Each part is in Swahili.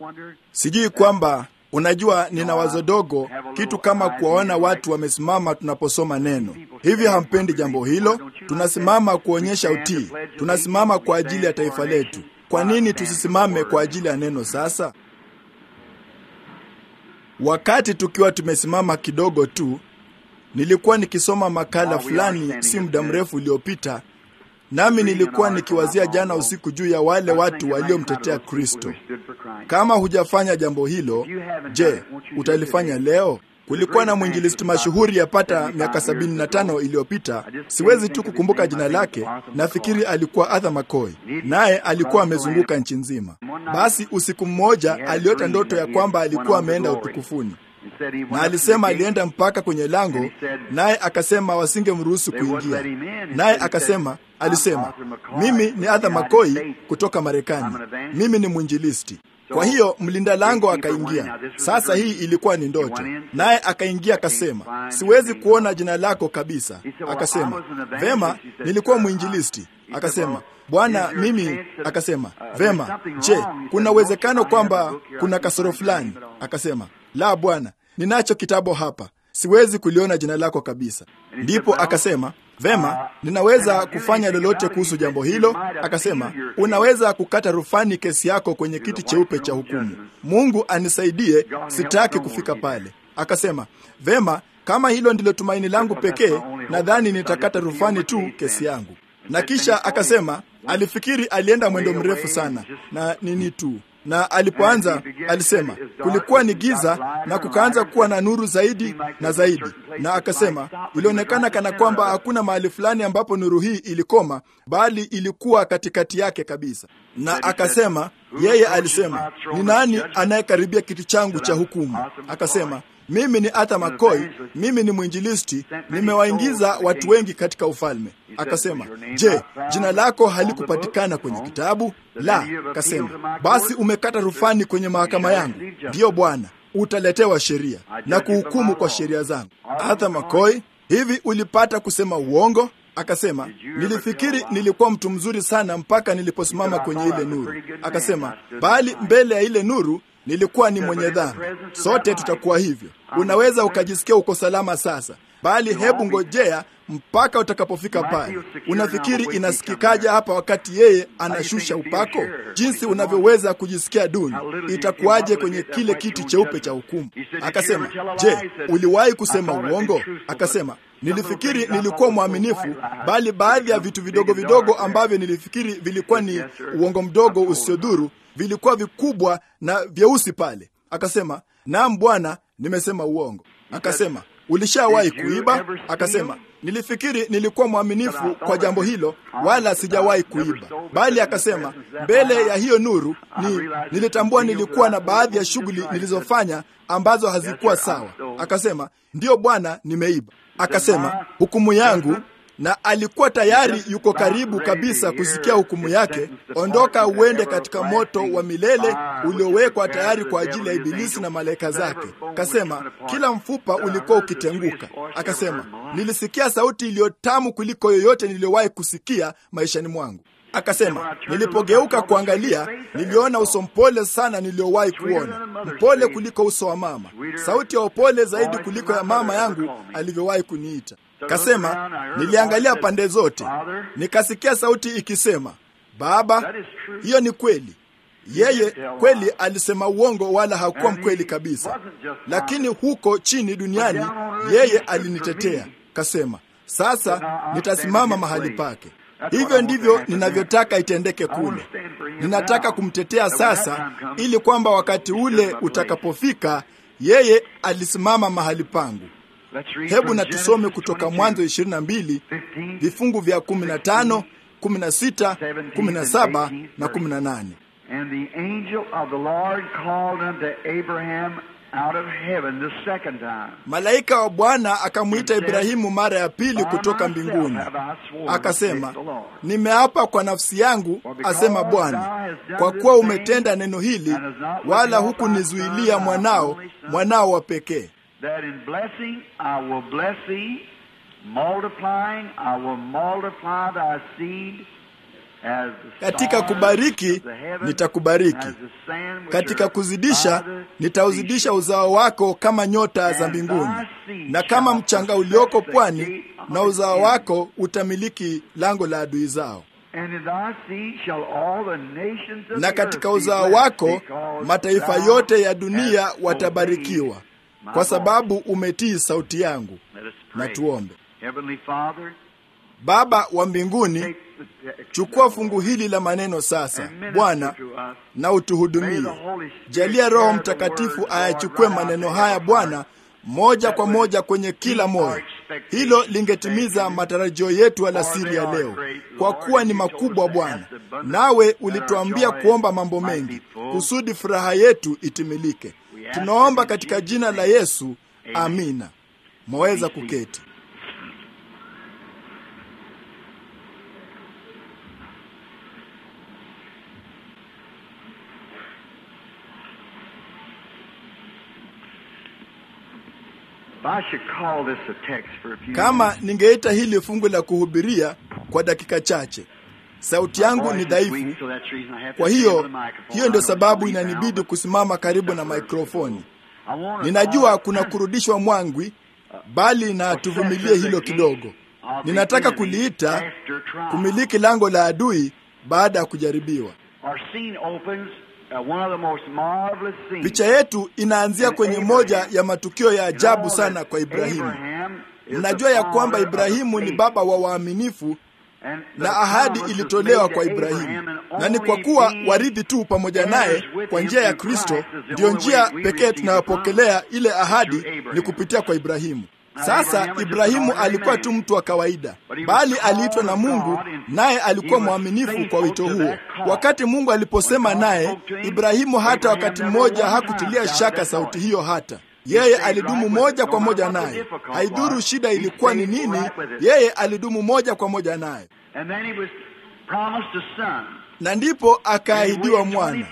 Sijui kwamba unajua, nina wazo dogo, kitu kama kuwaona watu wamesimama tunaposoma neno. Hivyo hampendi jambo hilo? Tunasimama kuonyesha utii, tunasimama kwa ajili ya taifa letu. Kwa nini tusisimame kwa ajili ya neno sasa? Wakati tukiwa tumesimama kidogo tu, nilikuwa nikisoma makala fulani si muda mrefu uliopita, nami nilikuwa nikiwazia jana usiku juu ya wale watu waliomtetea Kristo. Kama hujafanya jambo hilo, je, utalifanya leo? Kulikuwa na mwinjilisti mashuhuri yapata miaka sabini na tano iliyopita. Siwezi tu kukumbuka jina lake, nafikiri alikuwa Arthur McCoy, naye alikuwa amezunguka nchi nzima. Basi usiku mmoja aliota ndoto ya kwamba alikuwa ameenda utukufuni, na alisema alienda mpaka kwenye lango, naye akasema wasingemruhusu kuingia. Naye akasema, alisema, mimi ni Arthur McCoy kutoka Marekani, mimi ni mwinjilisti. Kwa hiyo mlinda lango akaingia. Sasa hii ilikuwa ni ndoto, naye akaingia akasema, siwezi kuona jina lako kabisa. Akasema, vema, nilikuwa mwinjilisti. Akasema, bwana, mimi. Akasema, vema, je, kuna uwezekano kwamba kuna kasoro fulani? Akasema, la bwana, ninacho kitabu hapa, siwezi kuliona jina lako kabisa. Ndipo akasema Vema, ninaweza kufanya lolote kuhusu jambo hilo. Akasema, unaweza kukata rufani kesi yako kwenye kiti cheupe cha hukumu. Mungu anisaidie, sitaki kufika pale. Akasema, vema, kama hilo ndilo tumaini langu pekee, nadhani nitakata rufani tu kesi yangu. Na kisha akasema, alifikiri alienda mwendo mrefu sana na nini tu na alipoanza alisema kulikuwa ni giza na kukaanza kuwa na nuru zaidi na zaidi, na akasema ilionekana kana kwamba hakuna mahali fulani ambapo nuru hii ilikoma, bali ilikuwa katikati yake kabisa. Na akasema yeye alisema, ni nani anayekaribia kiti changu cha hukumu? Akasema mimi ni Arthur McCoy, mimi ni mwinjilisti, nimewaingiza watu wengi katika ufalme. Akasema, je, jina lako halikupatikana kwenye kitabu? La. Akasema, basi umekata rufani kwenye mahakama yangu. Ndiyo bwana, utaletewa sheria na kuhukumu kwa sheria zangu. Arthur McCoy, hivi ulipata kusema uongo? Akasema, nilifikiri nilikuwa mtu mzuri sana mpaka niliposimama kwenye ile nuru. Akasema, bali mbele ya ile nuru nilikuwa ni mwenye dhambi. Sote tutakuwa hivyo. Unaweza ukajisikia uko salama sasa, bali hebu ngojea mpaka utakapofika pale. Unafikiri inasikikaje hapa wakati yeye anashusha upako? Jinsi unavyoweza kujisikia duni, itakuwaje kwenye kile kiti cheupe cha hukumu? Akasema, je, uliwahi kusema uongo? Akasema, nilifikiri nilikuwa mwaminifu, bali baadhi ya vitu vidogo vidogo ambavyo nilifikiri vilikuwa ni uongo mdogo usiodhuru vilikuwa vikubwa na vyeusi pale. Akasema, naam bwana, nimesema uongo. Akasema, ulishawahi kuiba? Akasema, nilifikiri nilikuwa mwaminifu kwa jambo hilo, wala sijawahi kuiba. Bali akasema, mbele ya hiyo nuru ni nilitambua nilikuwa na baadhi ya shughuli nilizofanya ambazo hazikuwa sawa. Akasema, ndiyo bwana, nimeiba. Akasema, hukumu yangu na alikuwa tayari yuko karibu kabisa kusikia hukumu yake. Ondoka uende katika moto wa milele uliowekwa tayari kwa ajili ya Ibilisi na malaika zake. Akasema kila mfupa ulikuwa ukitenguka. Akasema nilisikia sauti iliyotamu kuliko yoyote niliyowahi kusikia maishani mwangu. Akasema nilipogeuka kuangalia, niliona uso mpole sana niliowahi kuona, mpole kuliko uso wa mama, sauti ya upole zaidi kuliko ya mama yangu alivyowahi kuniita. Kasema niliangalia pande zote, nikasikia sauti ikisema, Baba, hiyo ni kweli. Yeye kweli alisema uongo, wala hakuwa mkweli kabisa, lakini huko chini duniani yeye alinitetea. Kasema sasa nitasimama mahali pake. Hivyo ndivyo ninavyotaka itendeke kule. Ninataka kumtetea sasa, ili kwamba wakati ule utakapofika, yeye alisimama mahali pangu. Hebu na tusome kutoka Mwanzo 22 vifungu vya 15, 16, 17 na 18. And the angel of the Lord called unto Abraham out of heaven the second time. Malaika wa Bwana akamwita Ibrahimu mara ya pili kutoka mbinguni, akasema, nimeapa kwa nafsi yangu, asema Bwana, kwa kuwa umetenda neno hili, wala hukunizuilia mwanao, mwanao wa pekee That in blessing I will bless thee, multiplying I will multiply thy seed Katika kubariki nitakubariki, katika kuzidisha nitauzidisha uzao wako kama nyota za mbinguni, na kama mchanga ulioko pwani, na uzao wako utamiliki lango la adui zao. Na katika uzao wako mataifa yote ya dunia watabarikiwa, kwa sababu umetii sauti yangu. Na tuombe. Baba wa mbinguni, chukua fungu hili la maneno sasa, Bwana, na utuhudumie. Jalia Roho Mtakatifu ayachukue maneno haya Bwana, moja kwa moja kwenye kila moyo. Hilo lingetimiza matarajio yetu alasiri ya leo, kwa kuwa ni makubwa Bwana, nawe ulituambia kuomba mambo mengi kusudi furaha yetu itimilike. Tunaomba katika jina la Yesu, amina. Mwaweza kuketi. Kama ningeita hili fungu la kuhubiria kwa dakika chache, sauti yangu ni dhaifu. Kwa hiyo, hiyo ndio sababu inanibidi kusimama karibu na mikrofoni. Ninajua kuna kurudishwa mwangwi, bali na tuvumilie hilo kidogo. Ninataka kuliita kumiliki lango la adui baada ya kujaribiwa. Picha yetu inaanzia kwenye moja ya matukio ya ajabu sana kwa Ibrahimu. Mnajua ya kwamba Ibrahimu ni baba wa waaminifu na ahadi ilitolewa kwa Ibrahimu, na ni kwa kuwa warithi tu pamoja naye kwa njia ya Kristo. Ndiyo njia pekee tunayopokelea ile ahadi ni kupitia kwa Ibrahimu. Sasa Ibrahimu alikuwa tu mtu wa kawaida, bali aliitwa na Mungu, naye alikuwa mwaminifu kwa wito huo. Wakati Mungu aliposema naye, Ibrahimu hata wakati mmoja hakutilia shaka sauti hiyo. Hata yeye alidumu moja kwa moja naye, haidhuru shida ilikuwa ni nini, yeye alidumu moja kwa moja naye na ndipo akaahidiwa mwana,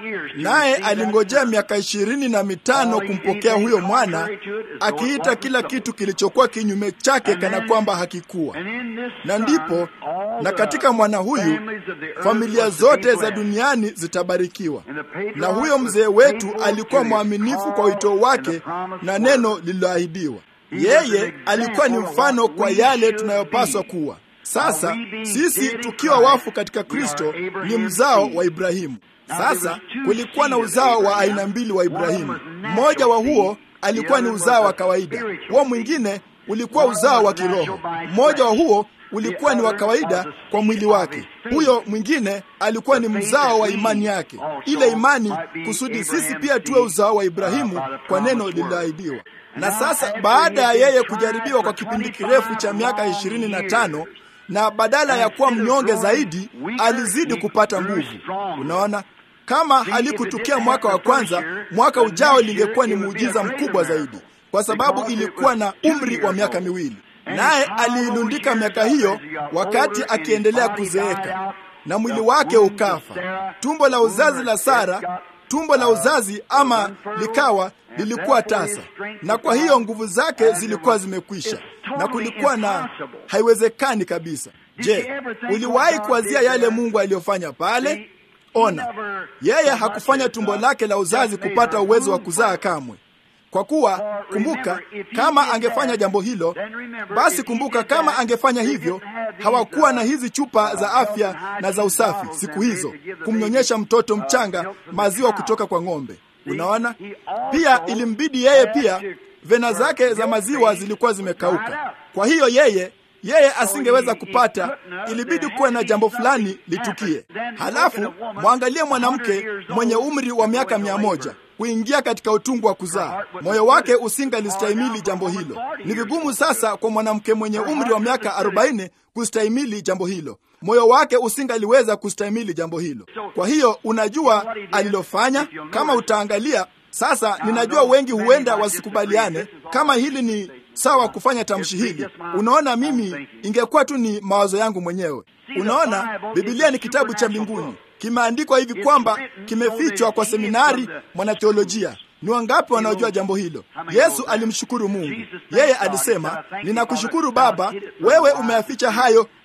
naye alingojea miaka ishirini na mitano kumpokea huyo mwana, akiita kila kitu kilichokuwa kinyume chake kana kwamba hakikuwa. Na ndipo na katika mwana huyu familia zote za duniani zitabarikiwa. Na huyo mzee wetu alikuwa mwaminifu kwa wito wake na neno lililoahidiwa. Yeye alikuwa ni mfano kwa yale tunayopaswa kuwa. Sasa sisi tukiwa wafu katika Kristo ni mzao wa Ibrahimu. Sasa kulikuwa na uzao wa aina mbili wa Ibrahimu. Mmoja wa huo alikuwa ni uzao wa kawaida, huo mwingine ulikuwa uzao wa kiroho. Mmoja wa huo ulikuwa ni wa kawaida kwa mwili wake, huyo mwingine alikuwa ni mzao wa imani yake, ile imani kusudi sisi pia tuwe uzao wa Ibrahimu kwa neno lililoahidiwa. Na sasa baada ya yeye kujaribiwa kwa kipindi kirefu cha miaka ishirini na tano na badala ya kuwa mnyonge zaidi alizidi kupata nguvu. Unaona, kama halikutukia mwaka wa kwanza, mwaka ujao lingekuwa ni muujiza mkubwa zaidi, kwa sababu ilikuwa na umri wa miaka miwili, naye aliilundika miaka hiyo wakati akiendelea kuzeeka na mwili wake ukafa. Tumbo la uzazi la Sara, tumbo la uzazi ama likawa lilikuwa tasa, na kwa hiyo nguvu zake zilikuwa zimekwisha, na kulikuwa na haiwezekani kabisa. Je, uliwahi kuwazia yale Mungu aliyofanya pale? Ona, yeye hakufanya tumbo lake la uzazi kupata uwezo wa kuzaa kamwe, kwa kuwa kumbuka, kama angefanya jambo hilo, basi kumbuka, kama angefanya hivyo, hawakuwa na hizi chupa za afya na za usafi siku hizo, kumnyonyesha mtoto mchanga maziwa kutoka kwa ng'ombe. Unaona, pia ilimbidi yeye pia, vena zake za maziwa zilikuwa zimekauka. Kwa hiyo yeye yeye asingeweza kupata, ilibidi kuwe na jambo fulani litukie. Halafu mwangalie mwanamke mwenye umri wa miaka mia moja kuingia katika utungu wa kuzaa, moyo wake usingalistahimili jambo hilo. Ni vigumu sasa kwa mwanamke mwenye umri wa miaka arobaini kustahimili jambo hilo, moyo wake usingaliweza kustahimili jambo hilo. Kwa hiyo unajua alilofanya, kama utaangalia sasa. Ninajua wengi huenda wasikubaliane kama hili ni sawa kufanya tamshi hili. Unaona, mimi ingekuwa tu ni mawazo yangu mwenyewe. Unaona, Biblia ni kitabu cha mbinguni, kimeandikwa hivi kwamba kimefichwa kwa seminari mwanatheolojia. Ni wangapi wanaojua jambo hilo? Yesu alimshukuru Mungu. Yeye alisema, ninakushukuru Baba, wewe umeyaficha hayo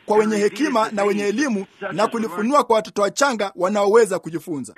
kwa wenye hekima na wenye elimu na kulifunua kwa watoto wachanga wanaoweza kujifunza.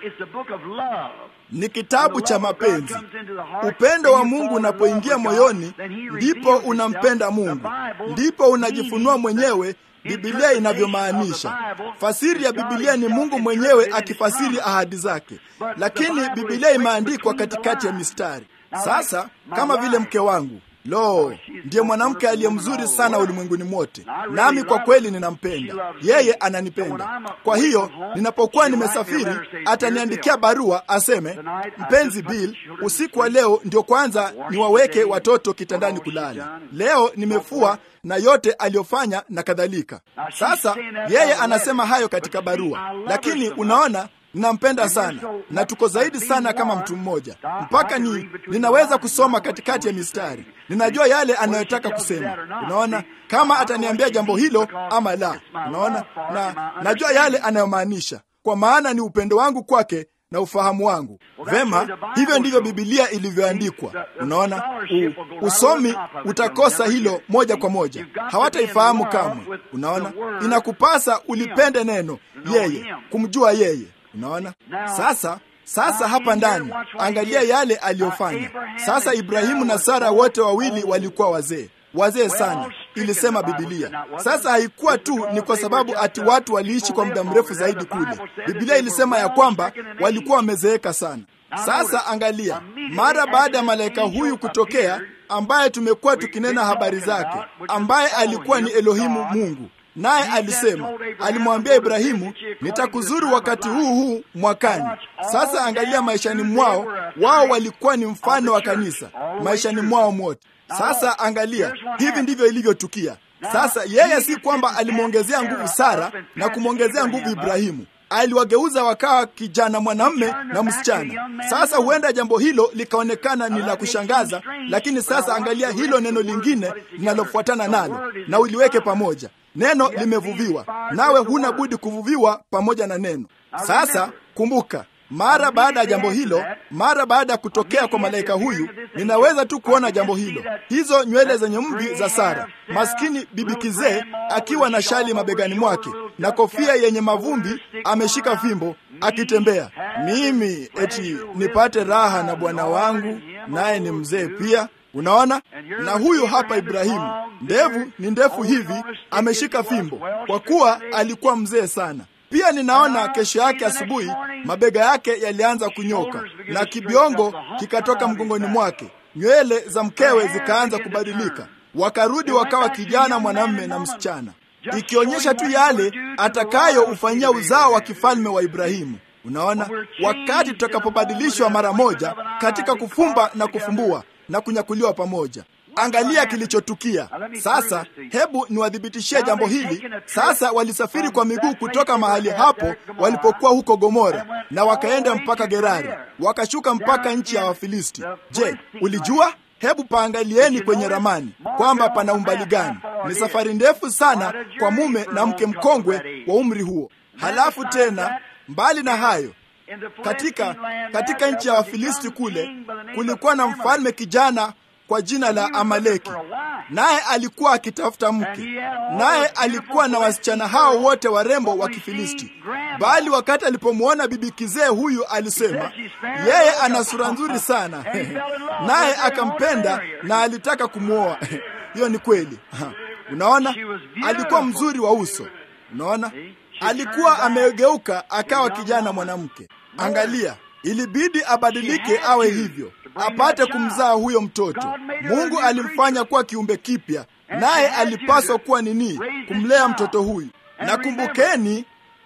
Ni kitabu cha mapenzi. Upendo wa Mungu unapoingia moyoni, ndipo unampenda Mungu, ndipo unajifunua mwenyewe. Biblia inavyomaanisha. Fasiri ya Biblia ni Mungu mwenyewe akifasiri ahadi zake, lakini Biblia imeandikwa katikati ya mistari. Sasa kama vile mke wangu Lo, ndiye mwanamke aliye mzuri sana ulimwenguni mote, nami kwa kweli ninampenda yeye, ananipenda. Kwa hiyo ninapokuwa nimesafiri, ataniandikia barua aseme, mpenzi Bill, usiku wa leo ndio kwanza niwaweke watoto kitandani kulala. Leo nimefua na yote aliyofanya na kadhalika. Sasa yeye anasema hayo katika barua, lakini unaona ninampenda sana na tuko zaidi sana kama mtu mmoja, mpaka ni ninaweza kusoma katikati ya mistari. Ninajua yale anayotaka kusema. Unaona, kama ataniambia jambo hilo ama la. Unaona, na najua yale anayomaanisha, kwa maana ni upendo wangu kwake na ufahamu wangu. Vema, hivyo ndivyo Bibilia ilivyoandikwa. Unaona, U, usomi utakosa hilo moja kwa moja, hawataifahamu kamwe. Unaona, inakupasa ulipende neno, yeye, kumjua yeye. Unaona sasa. Sasa hapa ndani, angalia yale aliyofanya. Sasa Ibrahimu na Sara wote wawili walikuwa wazee, wazee sana, ilisema Bibilia. Sasa haikuwa tu ni kwa sababu ati watu waliishi kwa muda mrefu zaidi kule. Bibilia ilisema ya kwamba walikuwa wamezeeka sana. Sasa angalia, mara baada ya malaika huyu kutokea, ambaye tumekuwa tukinena habari zake, ambaye alikuwa ni Elohimu Mungu naye alisema, alimwambia Ibrahimu, nitakuzuru wakati huu huu mwakani. Sasa angalia, maishani mwao wao walikuwa ni mfano wa kanisa, maishani mwao mote. Sasa angalia, hivi ndivyo ilivyotukia. Sasa yeye si kwamba alimwongezea nguvu Sara na kumwongezea nguvu Ibrahimu, aliwageuza wakawa kijana mwanamme na msichana. Sasa huenda jambo hilo likaonekana ni la kushangaza, lakini sasa angalia hilo neno lingine linalofuatana nalo na uliweke pamoja. Neno limevuviwa, nawe huna budi kuvuviwa pamoja na neno. Sasa kumbuka, mara baada ya jambo hilo, mara baada ya kutokea kwa malaika huyu, ninaweza tu kuona jambo hilo, hizo nywele zenye mvi za Sara, maskini bibi kizee akiwa na shali mabegani mwake na kofia yenye mavumbi, ameshika fimbo akitembea. Mimi eti nipate raha na bwana wangu, naye ni mzee pia. Unaona, na huyu hapa Ibrahimu, ndevu ni ndefu hivi, ameshika fimbo, kwa kuwa alikuwa mzee sana. Pia ninaona kesho yake asubuhi mabega yake yalianza kunyoka na kibiongo kikatoka mgongoni mwake, nywele za mkewe zikaanza kubadilika, wakarudi wakawa kijana mwanamume na msichana, ikionyesha tu yale atakayoufanyia uzao wa kifalme wa Ibrahimu. Unaona, wakati tutakapobadilishwa mara moja katika kufumba na kufumbua na kunyakuliwa pamoja. Angalia kilichotukia sasa. Hebu niwathibitishie jambo hili sasa. Walisafiri kwa miguu kutoka mahali hapo walipokuwa huko Gomora, na wakaenda mpaka Gerari, wakashuka mpaka nchi ya Wafilisti. Je, ulijua? Hebu paangalieni kwenye ramani kwamba pana umbali gani. Ni safari ndefu sana kwa mume na mke mkongwe wa umri huo. Halafu tena, mbali na hayo katika katika nchi ya Wafilisti kule kulikuwa na mfalme kijana kwa jina la Amaleki, naye alikuwa akitafuta mke, naye alikuwa na wasichana hao wote warembo wa Kifilisti. Bali wakati alipomwona bibi kizee huyu, alisema yeye ana sura nzuri sana naye akampenda na alitaka kumwoa. Hiyo ni kweli. Unaona, alikuwa mzuri wa uso. Unaona, alikuwa amegeuka akawa kijana mwanamke. Angalia, ilibidi abadilike awe hivyo apate kumzaa huyo mtoto. Mungu alimfanya kuwa kiumbe kipya, naye alipaswa kuwa nini? Kumlea mtoto huyu. Na kumbukeni,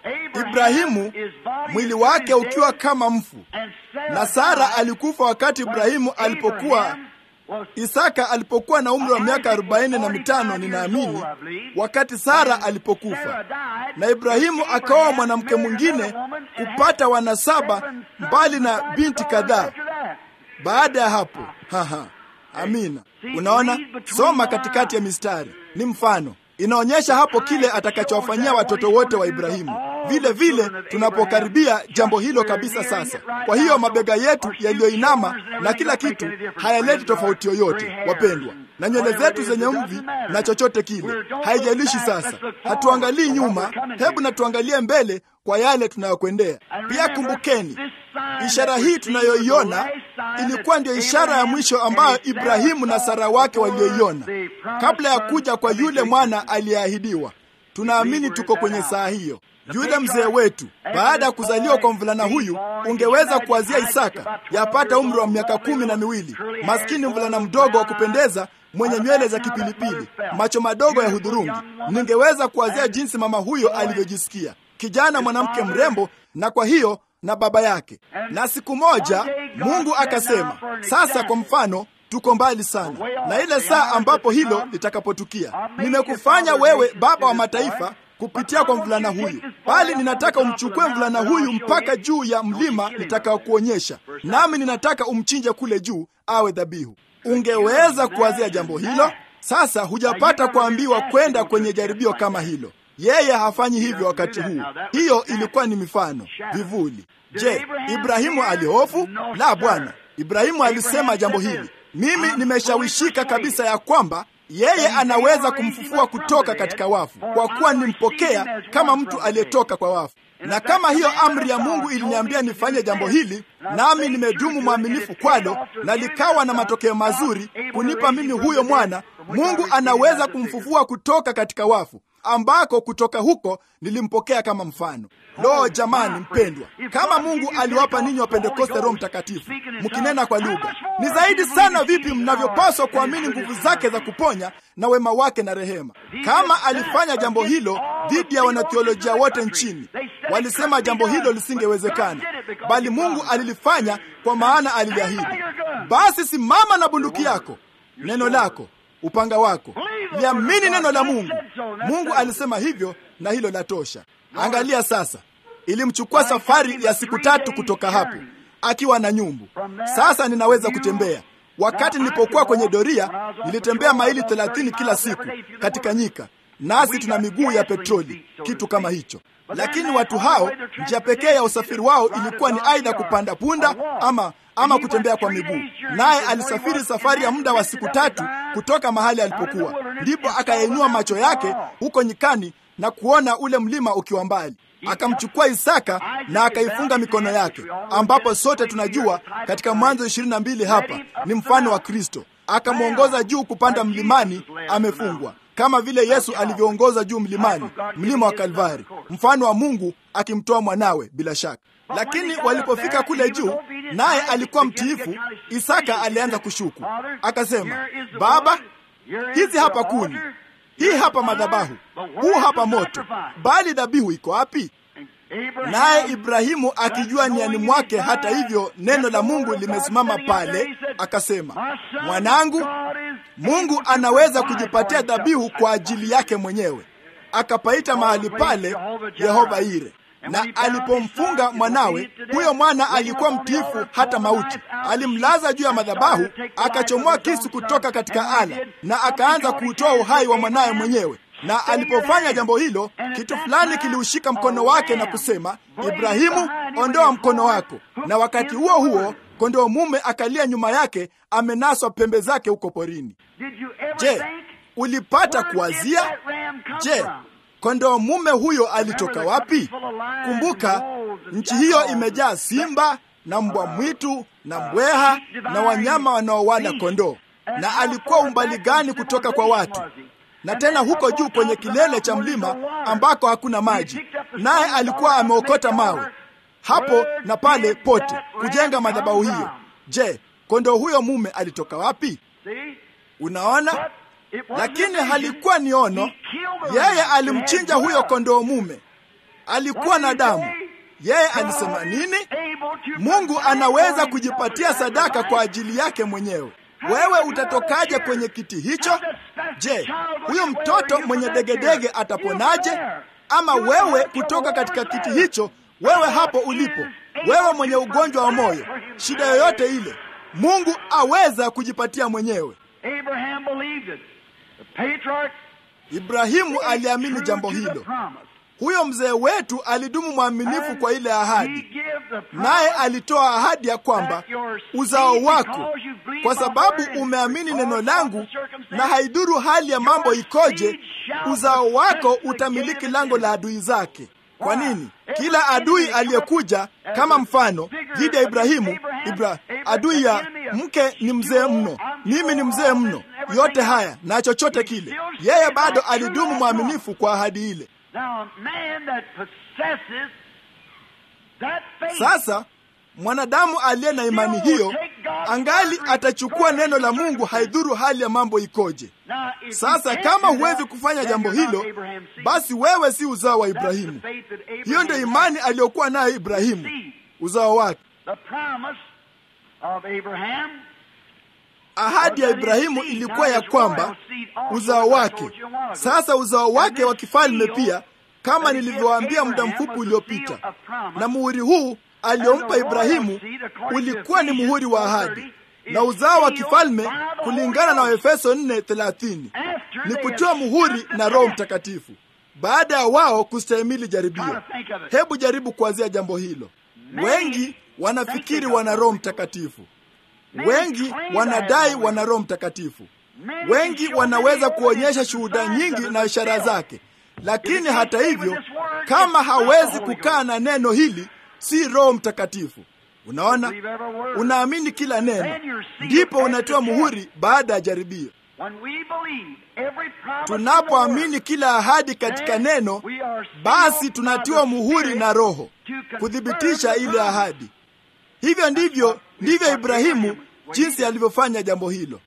Ibrahimu mwili wake ukiwa kama mfu, na Sara alikufa wakati Ibrahimu alipokuwa Isaka alipokuwa na umri wa miaka arobaini na mitano ninaamini, wakati Sara alipokufa, na Ibrahimu akaoa mwanamke mwingine kupata wanasaba mbali na binti kadhaa baada ya hapo. Haha, amina. Unaona, soma katikati ya mistari, ni mfano inaonyesha hapo kile atakachowafanyia watoto wote wa Ibrahimu. vile vile tunapokaribia jambo hilo kabisa sasa. Kwa hiyo mabega yetu yaliyoinama na kila kitu hayaleti tofauti yoyote, wapendwa, na nywele zetu zenye mvi na chochote kile, haijalishi. Sasa hatuangalii nyuma, hebu na tuangalie mbele kwa yale tunayokwendea. Pia kumbukeni, ishara hii tunayoiona ilikuwa ndiyo ishara ya mwisho ambayo Ibrahimu na Sara wake walioiona kabla ya kuja kwa yule mwana aliyeahidiwa. Tunaamini tuko kwenye saa hiyo. Yule mzee wetu baada ya kuzaliwa kwa mvulana huyu, ungeweza kuwazia Isaka yapata umri wa miaka kumi na miwili, maskini mvulana mdogo wa kupendeza mwenye nywele za kipilipili, macho madogo ya hudhurungi. Ningeweza kuwazia jinsi mama huyo alivyojisikia, kijana mwanamke mrembo, na kwa hiyo na baba yake. Na siku moja Mungu akasema, sasa kwa mfano tuko mbali sana na ile saa ambapo hilo litakapotukia. Nimekufanya wewe baba wa mataifa kupitia kwa mvulana huyu, bali ninataka umchukue mvulana huyu mpaka juu ya mlima nitakaokuonyesha, nami ninataka umchinje kule juu awe dhabihu. Ungeweza kuwazia jambo hilo? Sasa hujapata kuambiwa kwenda kwenye jaribio kama hilo. Yeye hafanyi hivyo wakati huu. Hiyo ilikuwa ni mifano, vivuli. Je, Ibrahimu alihofu? La, Bwana. Ibrahimu alisema jambo hili, mimi nimeshawishika kabisa ya kwamba yeye anaweza kumfufua kutoka katika wafu, kwa kuwa nimpokea kama mtu aliyetoka kwa wafu. Na kama hiyo amri ya Mungu iliniambia nifanye jambo hili, nami nimedumu mwaminifu kwalo, na likawa na matokeo mazuri kunipa mimi huyo mwana, Mungu anaweza kumfufua kutoka katika wafu ambako kutoka huko nilimpokea kama mfano. Lo, jamani mpendwa, kama Mungu aliwapa ninyi wa Pentekoste Roho Mtakatifu mkinena kwa lugha, ni zaidi sana vipi mnavyopaswa kuamini nguvu zake za kuponya na wema wake na rehema. Kama alifanya jambo hilo dhidi ya wanatheolojia wote nchini, walisema jambo hilo lisingewezekana, bali Mungu alilifanya kwa maana aliliahidi. Basi simama na bunduki yako, neno lako upanga wako, liamini neno la Mungu. Mungu alisema hivyo, na hilo la tosha. Angalia sasa, ilimchukua safari ya siku tatu kutoka hapo akiwa na nyumbu. Sasa ninaweza kutembea. Wakati nilipokuwa kwenye doria, nilitembea maili thelathini kila siku katika nyika, nasi tuna miguu ya petroli, kitu kama hicho. Lakini watu hao, njia pekee ya usafiri wao ilikuwa ni aidha kupanda punda ama ama kutembea kwa miguu. Naye alisafiri safari ya muda wa siku tatu kutoka mahali alipokuwa, ndipo akayainua macho yake huko nyikani na kuona ule mlima ukiwa mbali. Akamchukua Isaka na akaifunga mikono yake, ambapo sote tunajua katika Mwanzo ishirini na mbili hapa ni mfano wa Kristo. Akamwongoza juu kupanda mlimani amefungwa, kama vile Yesu alivyoongoza juu mlimani, mlima wa Kalvari, mfano wa Mungu akimtoa mwanawe bila shaka. Lakini walipofika kule juu, naye alikuwa mtiifu, Isaka alianza kushuku, akasema, Baba, hizi hapa kuni, hii hapa madhabahu, huu hapa moto, bali dhabihu iko wapi? Naye Ibrahimu akijua niani mwake, hata hivyo neno la Mungu limesimama pale, akasema, mwanangu, Mungu anaweza kujipatia dhabihu kwa ajili yake mwenyewe. Akapaita mahali pale Yehova Ire na alipomfunga mwanawe huyo, mwana alikuwa mtiifu hata mauti. Alimlaza juu ya madhabahu, akachomoa kisu kutoka katika ala na akaanza kuutoa uhai wa mwanawe mwenyewe. Na alipofanya jambo hilo, kitu fulani kiliushika mkono wake na kusema, Ibrahimu, ondoa mkono wako. Na wakati huo huo kondoo mume akalia nyuma yake, amenaswa pembe zake huko porini. Je, ulipata kuwazia? Je, kondoo mume huyo alitoka wapi? Kumbuka, nchi hiyo imejaa simba na mbwa mwitu na mbweha na wanyama wanaowala kondoo. Na alikuwa umbali gani kutoka kwa watu? Na tena huko juu kwenye kilele cha mlima ambako hakuna maji, naye alikuwa ameokota mawe hapo na pale pote kujenga madhabahu hiyo. Je, kondoo huyo mume alitoka wapi? Unaona, lakini halikuwa ni ono. Yeye alimchinja huyo kondoo mume, alikuwa na damu. Yeye alisema nini? Mungu anaweza kujipatia sadaka kwa ajili yake mwenyewe. Wewe utatokaje kwenye kiti hicho? Je, huyo mtoto mwenye degedege ataponaje? Ama wewe kutoka katika kiti hicho, wewe hapo ulipo, wewe mwenye ugonjwa wa moyo, shida yoyote ile, Mungu aweza kujipatia mwenyewe. Ibrahimu aliamini jambo hilo. huyo mzee wetu alidumu mwaminifu And kwa ile he ahadi gave the naye promise alitoa ahadi ya kwamba that your uzao seed, wako because you believe kwa my sababu word, and umeamini because neno of langu the circumstance, na haidhuru hali ya mambo your ikoje seed shall uzao wako possess the utamiliki gate of lango la Eden. adui zake kwa Why? nini Every kila adui enemy aliyekuja as kama a mfano figure dhidi ya against ibrahimu Abraham, Ibra, Abraham, adui ya the enemy of mke ni mzee you, mno I'm mimi ni sure mzee all mno this and everything yote else. haya na chochote He kile still yeye stood bado right true alidumu to that mwaminifu kwa ahadi ile Now, a man that possesses that faith Sasa mwanadamu aliye na imani hiyo angali atachukua neno la Mungu, haidhuru hali ya mambo ikoje. Now, if you Sasa can't kama do huwezi that, kufanya then jambo you're not hilo, Abraham's seed. basi wewe si uzao wa That's the Ibrahimu. faith that Abraham Hiyo ndio had. imani aliyokuwa nayo Ibrahimu, uzao wake. The promise of Abraham Ahadi ya Ibrahimu ilikuwa ya kwamba uzao wake. Sasa uzao wake wa kifalme pia, kama nilivyowaambia muda mfupi uliopita, na muhuri huu aliyompa Ibrahimu ulikuwa ni muhuri wa ahadi, na uzao wa kifalme kulingana na Waefeso 4:30 ni kutiwa muhuri na Roho Mtakatifu baada ya wao kustahimili jaribio. Hebu jaribu kuanzia jambo hilo. Wengi wanafikiri wana Roho Mtakatifu, wengi wanadai wana Roho Mtakatifu, wengi wanaweza kuonyesha shuhuda nyingi na ishara zake, lakini hata hivyo, kama hawezi kukaa na neno hili, si Roho Mtakatifu. Unaona, unaamini kila neno, ndipo unatiwa muhuri baada ya jaribio. Tunapoamini kila ahadi katika neno, basi tunatiwa muhuri na Roho kuthibitisha ile ahadi. Hivyo ndivyo ndivyo Ibrahimu jinsi alivyofanya jambo hilo.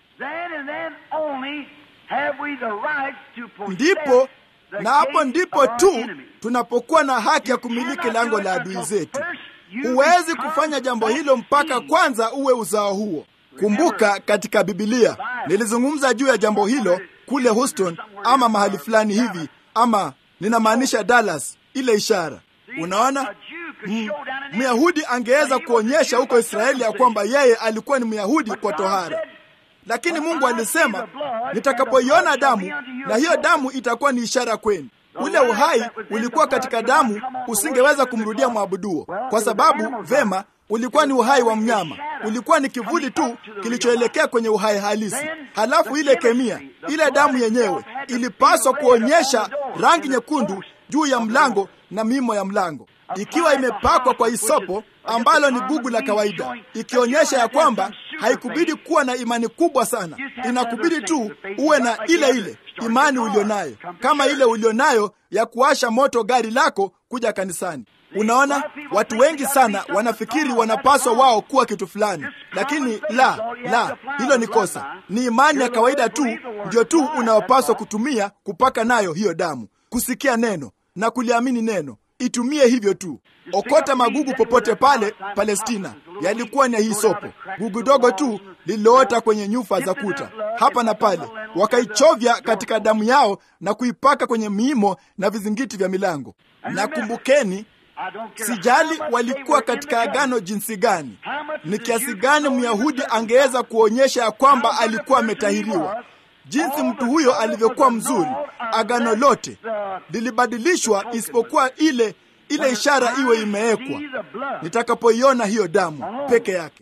Ndipo na hapo ndipo tu tunapokuwa na haki ya kumiliki lango la adui zetu. Huwezi kufanya jambo hilo mpaka kwanza uwe uzao huo. Kumbuka, katika Bibilia nilizungumza juu ya jambo hilo kule Houston ama mahali fulani hivi, ama ninamaanisha Dallas, ile ishara. Unaona, M- Myahudi angeweza kuonyesha huko Israeli ya kwamba yeye alikuwa ni Myahudi kwa tohara, lakini Mungu alisema, nitakapoiona damu, na hiyo damu itakuwa ni ishara kwenu. Ule uhai ulikuwa katika damu, usingeweza kumrudia mwabuduo, kwa sababu vema, ulikuwa ni uhai wa mnyama, ulikuwa ni kivuli tu kilichoelekea kwenye uhai halisi. Halafu ile kemia, ile damu yenyewe ilipaswa kuonyesha rangi nyekundu juu ya mlango na mimo ya mlango, ikiwa imepakwa kwa isopo ambalo ni gugu la kawaida, ikionyesha ya kwamba haikubidi kuwa na imani kubwa sana, inakubidi tu uwe na ile ile imani ulionayo, kama ile ulionayo ya kuwasha moto gari lako kuja kanisani. Unaona, watu wengi sana wanafikiri wanapaswa wao kuwa kitu fulani, lakini la la, hilo ni kosa. Ni imani ya kawaida tu ndio tu unayopaswa kutumia kupaka nayo hiyo damu, kusikia neno na kuliamini neno. Itumie hivyo tu. Okota magugu popote pale Palestina, yalikuwa ni hisopo, gugu dogo tu lililoota kwenye nyufa za kuta hapa na pale, wakaichovya katika damu yao na kuipaka kwenye miimo na vizingiti vya milango. Na kumbukeni, sijali walikuwa katika agano jinsi gani, ni kiasi gani Myahudi angeweza kuonyesha ya kwamba alikuwa ametahiriwa, jinsi mtu huyo alivyokuwa mzuri. Agano lote lilibadilishwa isipokuwa ile ile ishara iwe imewekwa, nitakapoiona hiyo damu peke yake.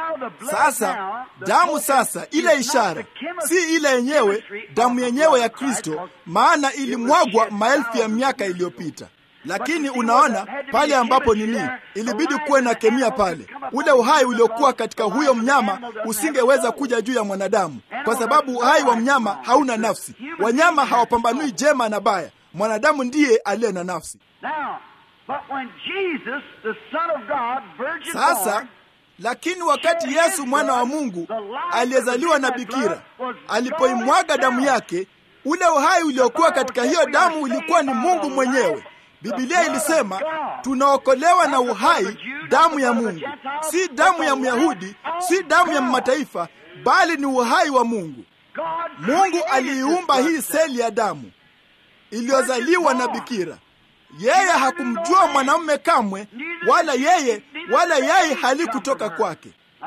Sasa damu sasa, ile ishara si ile yenyewe damu yenyewe ya Kristo, maana ilimwagwa maelfu ya miaka iliyopita. Lakini unaona pale ambapo nini, ilibidi kuwe na kemia pale. Ule uhai uliokuwa katika huyo mnyama usingeweza kuja juu ya mwanadamu, kwa sababu uhai wa mnyama hauna nafsi. Wanyama hawapambanui jema na baya, mwanadamu ndiye aliye na nafsi. Sasa lakini wakati Yesu mwana wa Mungu aliyezaliwa na bikira alipoimwaga damu yake, ule uhai uliokuwa katika hiyo damu ulikuwa ni Mungu mwenyewe. Biblia ilisema tunaokolewa na uhai, damu ya Mungu, si damu ya Myahudi, si damu ya mataifa, bali ni uhai wa Mungu. Mungu aliiumba hii seli ya damu iliyozaliwa na bikira. Yeye hakumjua mwanamume kamwe, wala yeye wala yai halikutoka kwake.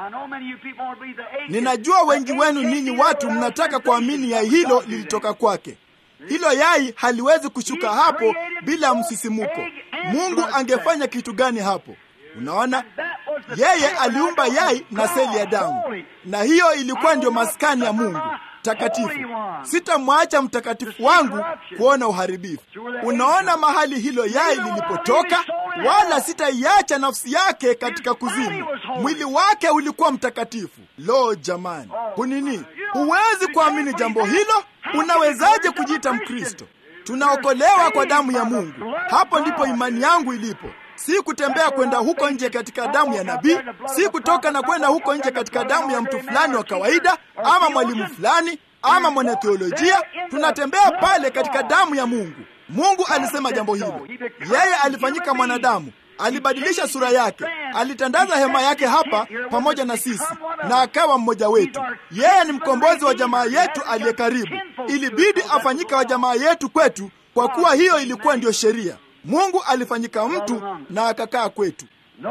Ninajua wengi wenu ninyi watu mnataka kuamini yai hilo lilitoka kwake. Hilo yai haliwezi kushuka hapo bila msisimuko. Mungu angefanya kitu gani hapo? Unaona, yeye aliumba yai na seli ya damu, na hiyo ilikuwa ndio maskani ya Mungu takatifu. Sitamwacha mtakatifu wangu kuona uharibifu. Unaona mahali hilo yai lilipotoka, wala sitaiacha nafsi yake katika kuzimu. Mwili wake ulikuwa mtakatifu. Lo, jamani, kunini! Huwezi kuamini jambo hilo. Unawezaje kujiita Mkristo? Tunaokolewa kwa damu ya Mungu. Hapo ndipo imani yangu ilipo. Si kutembea kwenda huko nje katika damu ya nabii, si kutoka na kwenda huko nje katika damu ya mtu fulani wa kawaida, ama mwalimu fulani, ama mwanatheolojia. Tunatembea pale katika damu ya Mungu. Mungu alisema jambo hilo. Yeye alifanyika mwanadamu, alibadilisha sura yake, alitandaza hema yake hapa pamoja na sisi, na akawa mmoja wetu. Yeye ni mkombozi wa jamaa yetu aliye karibu. Ilibidi afanyike wa jamaa yetu kwetu, kwa kuwa hiyo ilikuwa ndiyo sheria. Mungu alifanyika mtu na akakaa kwetu.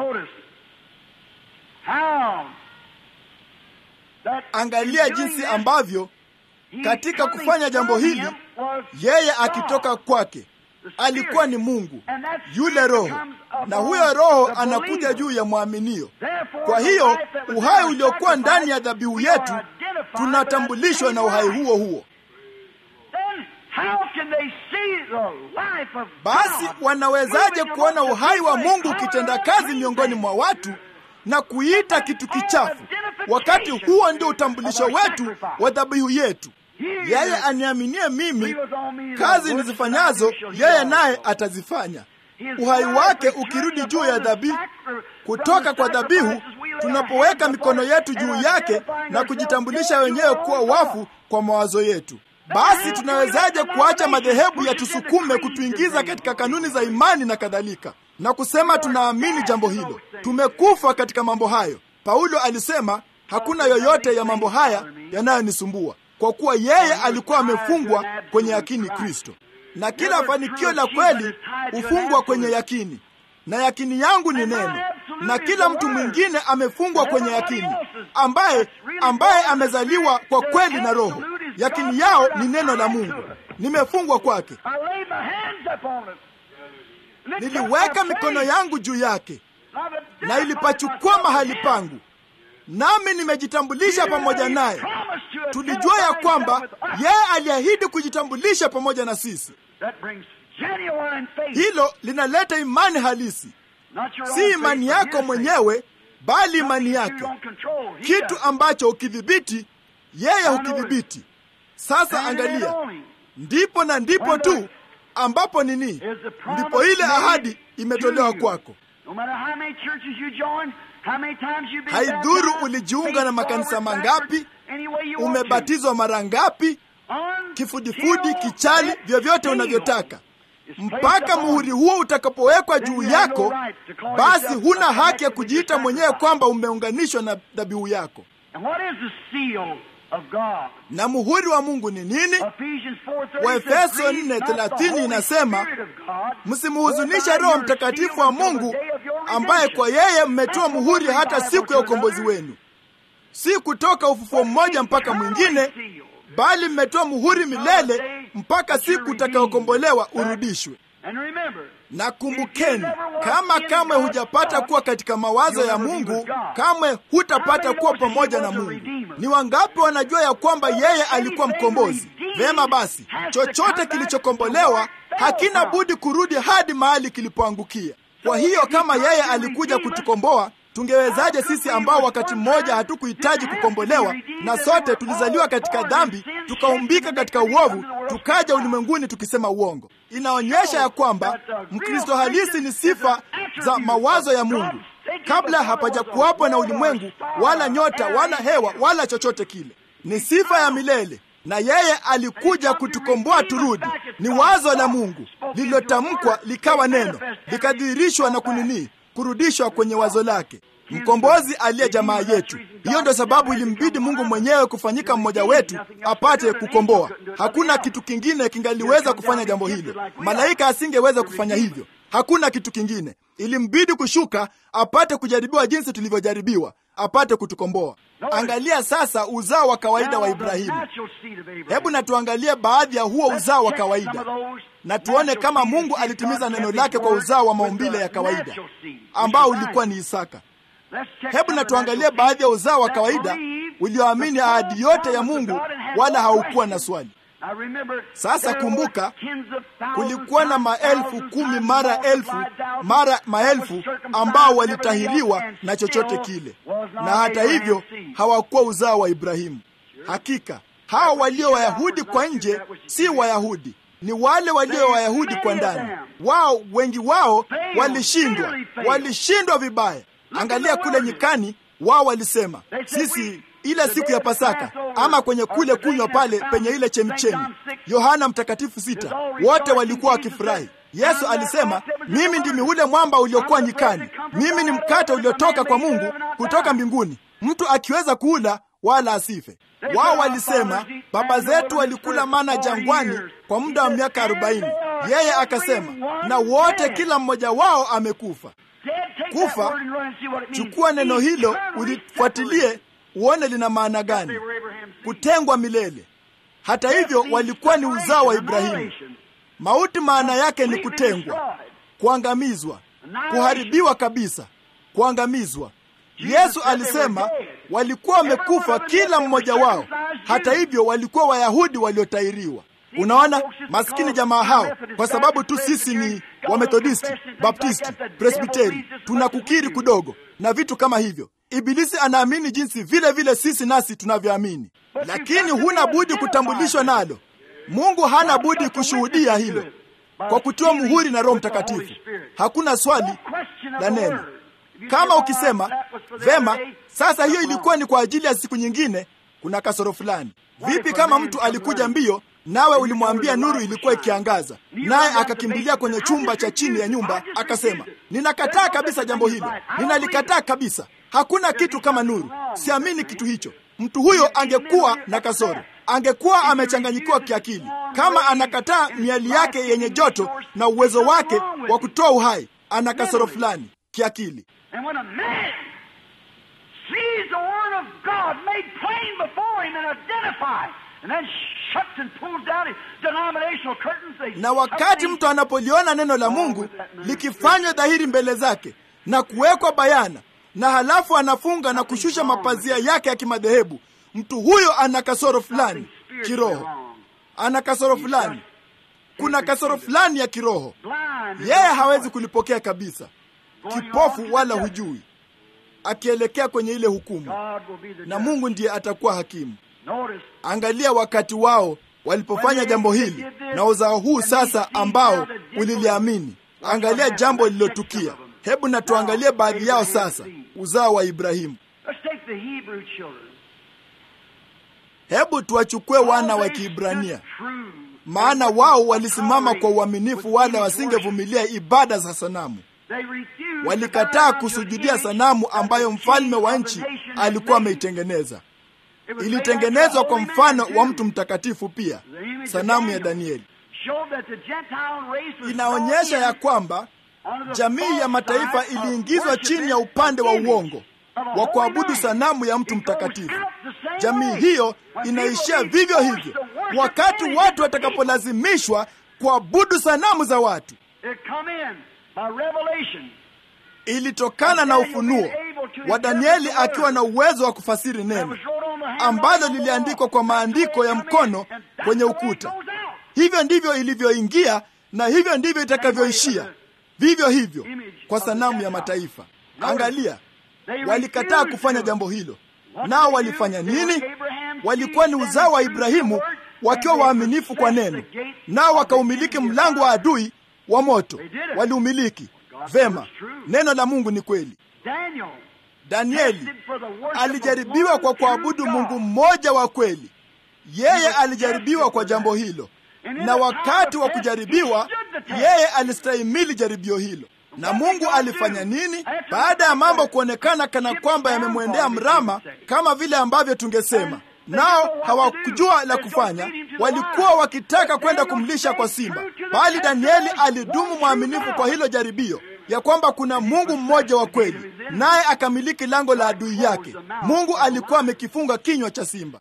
Angalia jinsi ambavyo katika kufanya jambo hili yeye akitoka kwake alikuwa ni Mungu yule Roho, na huyo Roho anakuja juu ya mwaminio. Kwa hiyo uhai uliokuwa ndani ya dhabihu yetu tunatambulishwa na uhai huo huo. Basi wanawezaje kuona uhai wa Mungu ukitenda kazi miongoni mwa watu na kuita kitu kichafu, wakati huo ndio utambulisho wetu wa dhabihu yetu? Yeye aniaminie mimi, kazi nizifanyazo yeye naye atazifanya. Uhai wake ukirudi juu ya dhabihu, kutoka kwa dhabihu, tunapoweka mikono yetu juu yake na kujitambulisha wenyewe kuwa wafu kwa mawazo yetu. Basi tunawezaje kuacha madhehebu yatusukume kutuingiza katika kanuni za imani na kadhalika, na kusema tunaamini jambo hilo? Tumekufa katika mambo hayo. Paulo alisema hakuna yoyote ya mambo haya yanayonisumbua, kwa kuwa yeye alikuwa amefungwa kwenye yakini Kristo, na kila fanikio la kweli hufungwa kwenye yakini, na yakini yangu ni neno, na kila mtu mwingine amefungwa kwenye yakini, ambaye ambaye amezaliwa kwa kweli na Roho. Yakini yao ni neno la Mungu. Nimefungwa kwake, niliweka mikono yangu juu yake, na ilipachukua mahali pangu, nami nimejitambulisha pamoja naye. Tulijua ya kwamba yeye aliahidi kujitambulisha pamoja na sisi. Hilo linaleta imani halisi, si imani yako mwenyewe, bali imani yake, kitu ambacho ukidhibiti, yeye hukidhibiti. Sasa angalia, ndipo na ndipo tu ambapo nini, ndipo ile ahadi imetolewa kwako. Haidhuru ulijiunga na makanisa mangapi, umebatizwa mara ngapi, kifudifudi, kichali, vyovyote unavyotaka, mpaka muhuri huo utakapowekwa juu yako, basi huna haki ya kujiita mwenyewe kwamba umeunganishwa na dhabihu yako. Na muhuri wa Mungu ni nini? Waefeso 4:30 inasema, msimuhuzunishe Roho Mtakatifu wa Mungu ambaye kwa yeye mmetoa muhuri hata siku ya ukombozi wenu. Si kutoka ufufuo mmoja mpaka mwingine, bali mmetoa muhuri milele mpaka siku utakayokombolewa urudishwe. Na kumbukeni, kama kamwe hujapata kuwa katika mawazo ya Mungu, kamwe hutapata kuwa pamoja na Mungu. Ni wangapi wanajua ya kwamba yeye alikuwa mkombozi? Vema basi, chochote kilichokombolewa hakina budi kurudi hadi mahali kilipoangukia. Kwa hiyo kama yeye alikuja kutukomboa, tungewezaje sisi ambao wakati mmoja hatukuhitaji kukombolewa na sote tulizaliwa katika dhambi, tukaumbika katika uovu, tukaja ulimwenguni tukisema uongo? Inaonyesha ya kwamba Mkristo halisi ni sifa za mawazo ya Mungu kabla hapajakuwapo na ulimwengu wala nyota wala hewa wala chochote kile. Ni sifa ya milele, na yeye alikuja kutukomboa turudi. Ni wazo la Mungu lililotamkwa likawa neno, likadhihirishwa na kunini kurudishwa kwenye wazo lake. Mkombozi aliye jamaa yetu. Hiyo ndio sababu ilimbidi Mungu mwenyewe kufanyika mmoja wetu apate kukomboa. Hakuna kitu kingine kingaliweza kufanya jambo hilo. Malaika asingeweza kufanya hivyo, hakuna kitu kingine. Ilimbidi kushuka apate kujaribiwa jinsi tulivyojaribiwa, apate kutukomboa. Angalia sasa uzao wa kawaida wa Ibrahimu. Hebu na tuangalie baadhi ya huo uzao wa kawaida na tuone kama Mungu alitimiza neno lake kwa uzao wa maumbile ya kawaida ambao ulikuwa ni Isaka. Hebu na tuangalie baadhi ya uzao wa kawaida ulioamini ahadi yote ya Mungu wala haukuwa na swali. Sasa kumbuka, kulikuwa na maelfu kumi mara elfu mara maelfu ambao walitahiriwa na chochote kile, na hata hivyo hawakuwa uzao wa Ibrahimu. Hakika hawa walio Wayahudi kwa nje si Wayahudi, ni wale walio Wayahudi kwa ndani. Wao wengi wao walishindwa, walishindwa vibaya. Angalia kule nyikani, wao walisema sisi ile siku ya Pasaka ama kwenye kule kunywa pale penye ile chemchemi, Yohana Mtakatifu sita, wote walikuwa wakifurahi. Yesu alisema, mimi ndimi ule mwamba uliokuwa nyikani, mimi ni mkate uliotoka kwa Mungu kutoka mbinguni, mtu akiweza kuula wala asife. Wao walisema baba zetu walikula mana jangwani kwa muda wa miaka arobaini. Yeye akasema, na wote kila mmoja wao amekufa. Kufa, chukua neno hilo ulifuatilie uone lina maana gani. Kutengwa milele. Hata hivyo walikuwa ni uzao wa Ibrahimu. Mauti maana yake ni kutengwa, kuangamizwa, kuharibiwa kabisa, kuangamizwa. Yesu alisema walikuwa wamekufa kila mmoja wao. Hata hivyo walikuwa Wayahudi waliotairiwa. Unaona, maskini jamaa hao, kwa sababu tu sisi ni Wamethodisti, Baptisti, Presbiteri, tunakukiri kudogo na vitu kama hivyo. Ibilisi anaamini jinsi vile vile sisi nasi tunavyoamini, lakini huna budi kutambulishwa nalo. Mungu hana budi kushuhudia hilo kwa kutiwa muhuri na Roho Mtakatifu. Hakuna swali la neno. Kama ukisema vema, sasa hiyo ilikuwa ni kwa ajili ya siku nyingine, kuna kasoro fulani. Vipi kama mtu alikuja mbio nawe ulimwambia nuru ilikuwa ikiangaza, naye akakimbilia kwenye chumba cha chini ya nyumba akasema, ninakataa kabisa jambo hilo, ninalikataa kabisa, hakuna kitu kama nuru, siamini kitu hicho. Mtu huyo angekuwa na kasoro, angekuwa amechanganyikiwa kiakili. Kama anakataa miali yake yenye joto na uwezo wake wa kutoa uhai, ana kasoro fulani kiakili. Na wakati mtu anapoliona neno la Mungu likifanywa dhahiri mbele zake na kuwekwa bayana, na halafu anafunga na kushusha mapazia yake ya kimadhehebu, mtu huyo ana kasoro fulani kiroho, ana kasoro fulani, kuna kasoro fulani ya kiroho. Yeye hawezi kulipokea kabisa, kipofu wala hujui, akielekea kwenye ile hukumu, na Mungu ndiye atakuwa hakimu. Angalia wakati wao walipofanya jambo hili na uzao huu sasa ambao uliliamini. Angalia jambo lililotukia. Hebu na tuangalie baadhi yao sasa, uzao wa Ibrahimu. Hebu tuwachukue wana wa Kiibrania, maana wao walisimama kwa uaminifu, wala wasingevumilia ibada za sanamu. Walikataa kusujudia sanamu ambayo mfalme wa nchi alikuwa ameitengeneza. Ilitengenezwa kwa mfano wa mtu mtakatifu. Pia sanamu ya Danieli inaonyesha ya kwamba jamii ya mataifa iliingizwa chini ya upande wa uongo wa kuabudu sanamu ya mtu mtakatifu. Jamii hiyo inaishia vivyo hivyo wakati watu watakapolazimishwa kuabudu sanamu za watu. Ilitokana na ufunuo wa Danieli akiwa na uwezo wa kufasiri neno ambalo liliandikwa kwa maandiko ya mkono kwenye ukuta. Hivyo ndivyo ilivyoingia na hivyo ndivyo itakavyoishia, vivyo hivyo kwa sanamu ya mataifa. Angalia, walikataa kufanya jambo hilo. Nao walifanya nini? Walikuwa ni uzao wa Ibrahimu wakiwa waaminifu kwa neno, nao wakaumiliki mlango wa adui wa moto. Waliumiliki vema. Neno la Mungu ni kweli. Danieli alijaribiwa kwa kuabudu Mungu mmoja wa kweli. Yeye alijaribiwa kwa jambo hilo, na wakati wa kujaribiwa, yeye alistahimili jaribio hilo. Na Mungu alifanya nini? Baada ya mambo kuonekana kana kwamba yamemwendea mrama, kama vile ambavyo tungesema, nao hawakujua la kufanya, walikuwa wakitaka kwenda kumlisha kwa simba. bali Danieli alidumu mwaminifu kwa hilo jaribio, ya kwamba kuna Mungu mmoja wa kweli, naye akamiliki lango la adui yake. Mungu alikuwa amekifunga kinywa cha simba.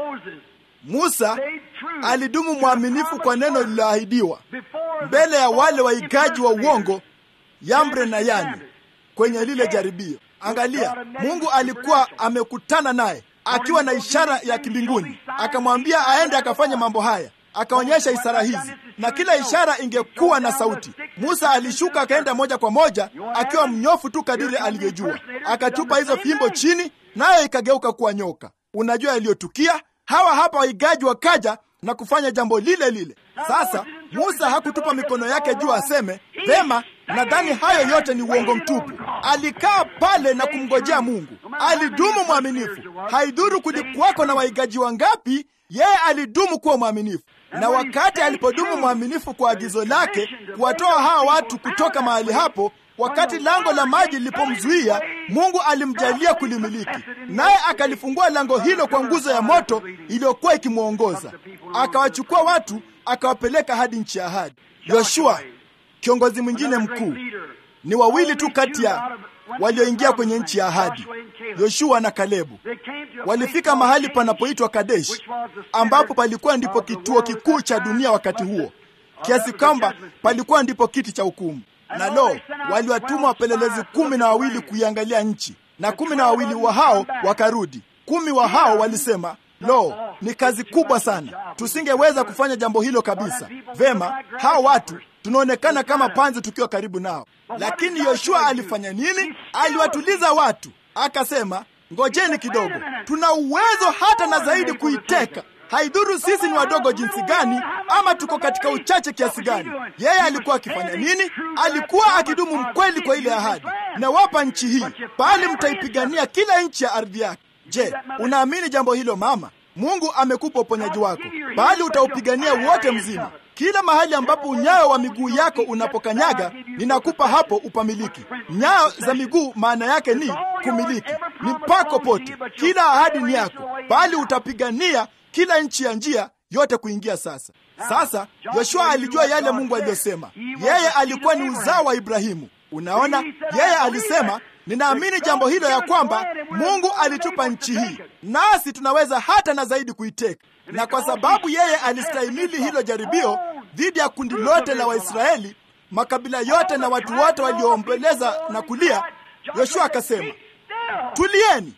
Musa alidumu mwaminifu kwa neno lililoahidiwa mbele ya wale waigaji wa uongo Yambre na Yani kwenye lile jaribio. Angalia, Mungu alikuwa amekutana naye akiwa na ishara ya kimbinguni, akamwambia aende akafanya mambo haya, akaonyesha ishara hizi, na kila ishara ingekuwa na sauti. Musa alishuka akaenda moja kwa moja akiwa mnyofu tu kadiri alivyojua, akatupa hizo fimbo chini, nayo ikageuka kuwa nyoka. Unajua yaliyotukia? Hawa hapa waigaji wakaja na kufanya jambo lile lile. Sasa Musa hakutupa mikono yake juu aseme vema, nadhani hayo yote ni uongo mtupu. Alikaa pale na kumngojea Mungu, alidumu mwaminifu. Haidhuru kulikuwako na waigaji wangapi, yeye alidumu kuwa mwaminifu. Na wakati alipodumu mwaminifu kwa agizo lake kuwatoa hawa watu kutoka mahali hapo, wakati lango la maji lilipomzuia, Mungu alimjalia kulimiliki, naye akalifungua lango hilo kwa nguzo ya moto iliyokuwa ikimwongoza, akawachukua watu akawapeleka hadi nchi ya ahadi. Yoshua, kiongozi mwingine mkuu, ni wawili tu kati ya walioingia kwenye nchi ya ahadi, Yoshua na Kalebu. Walifika mahali panapoitwa Kadesh, ambapo palikuwa ndipo kituo kikuu cha dunia wakati huo, kiasi kwamba palikuwa ndipo kiti cha hukumu. Na lo, waliwatuma wapelelezi kumi na wawili kuiangalia nchi, na kumi na wawili wa hao wakarudi. Kumi wa hao walisema Lo, ni kazi kubwa sana, tusingeweza kufanya jambo hilo kabisa. Vema, hao watu tunaonekana kama panzi tukiwa karibu nao. Lakini Yoshua alifanya nini? Aliwatuliza watu, akasema, ngojeni kidogo, tuna uwezo hata na zaidi kuiteka. Haidhuru sisi ni wadogo jinsi gani, ama tuko katika uchache kiasi gani. Yeye alikuwa akifanya nini? Alikuwa akidumu mkweli kwa ile ahadi, nawapa nchi hii, bali mtaipigania kila nchi ya ardhi yake. Je, unaamini jambo hilo mama? Mungu amekupa uponyaji wako, bali utaupigania wote mzima. Kila mahali ambapo unyayo wa miguu yako unapokanyaga, ninakupa hapo upamiliki. Nyayo za miguu maana yake ni kumiliki, ni mpako pote. Kila ahadi ni yako, bali utapigania kila nchi ya njia yote kuingia. Sasa sasa, Yoshua alijua yale Mungu aliyosema. Yeye alikuwa ni uzao wa Ibrahimu. Unaona, yeye alisema Ninaamini jambo hilo ya kwamba Mungu alitupa nchi hii nasi tunaweza hata na zaidi kuiteka. Na kwa sababu yeye alistahimili hilo jaribio dhidi ya kundi lote la Waisraeli, makabila yote na watu wote walioomboleza na kulia, Yoshua akasema, tulieni.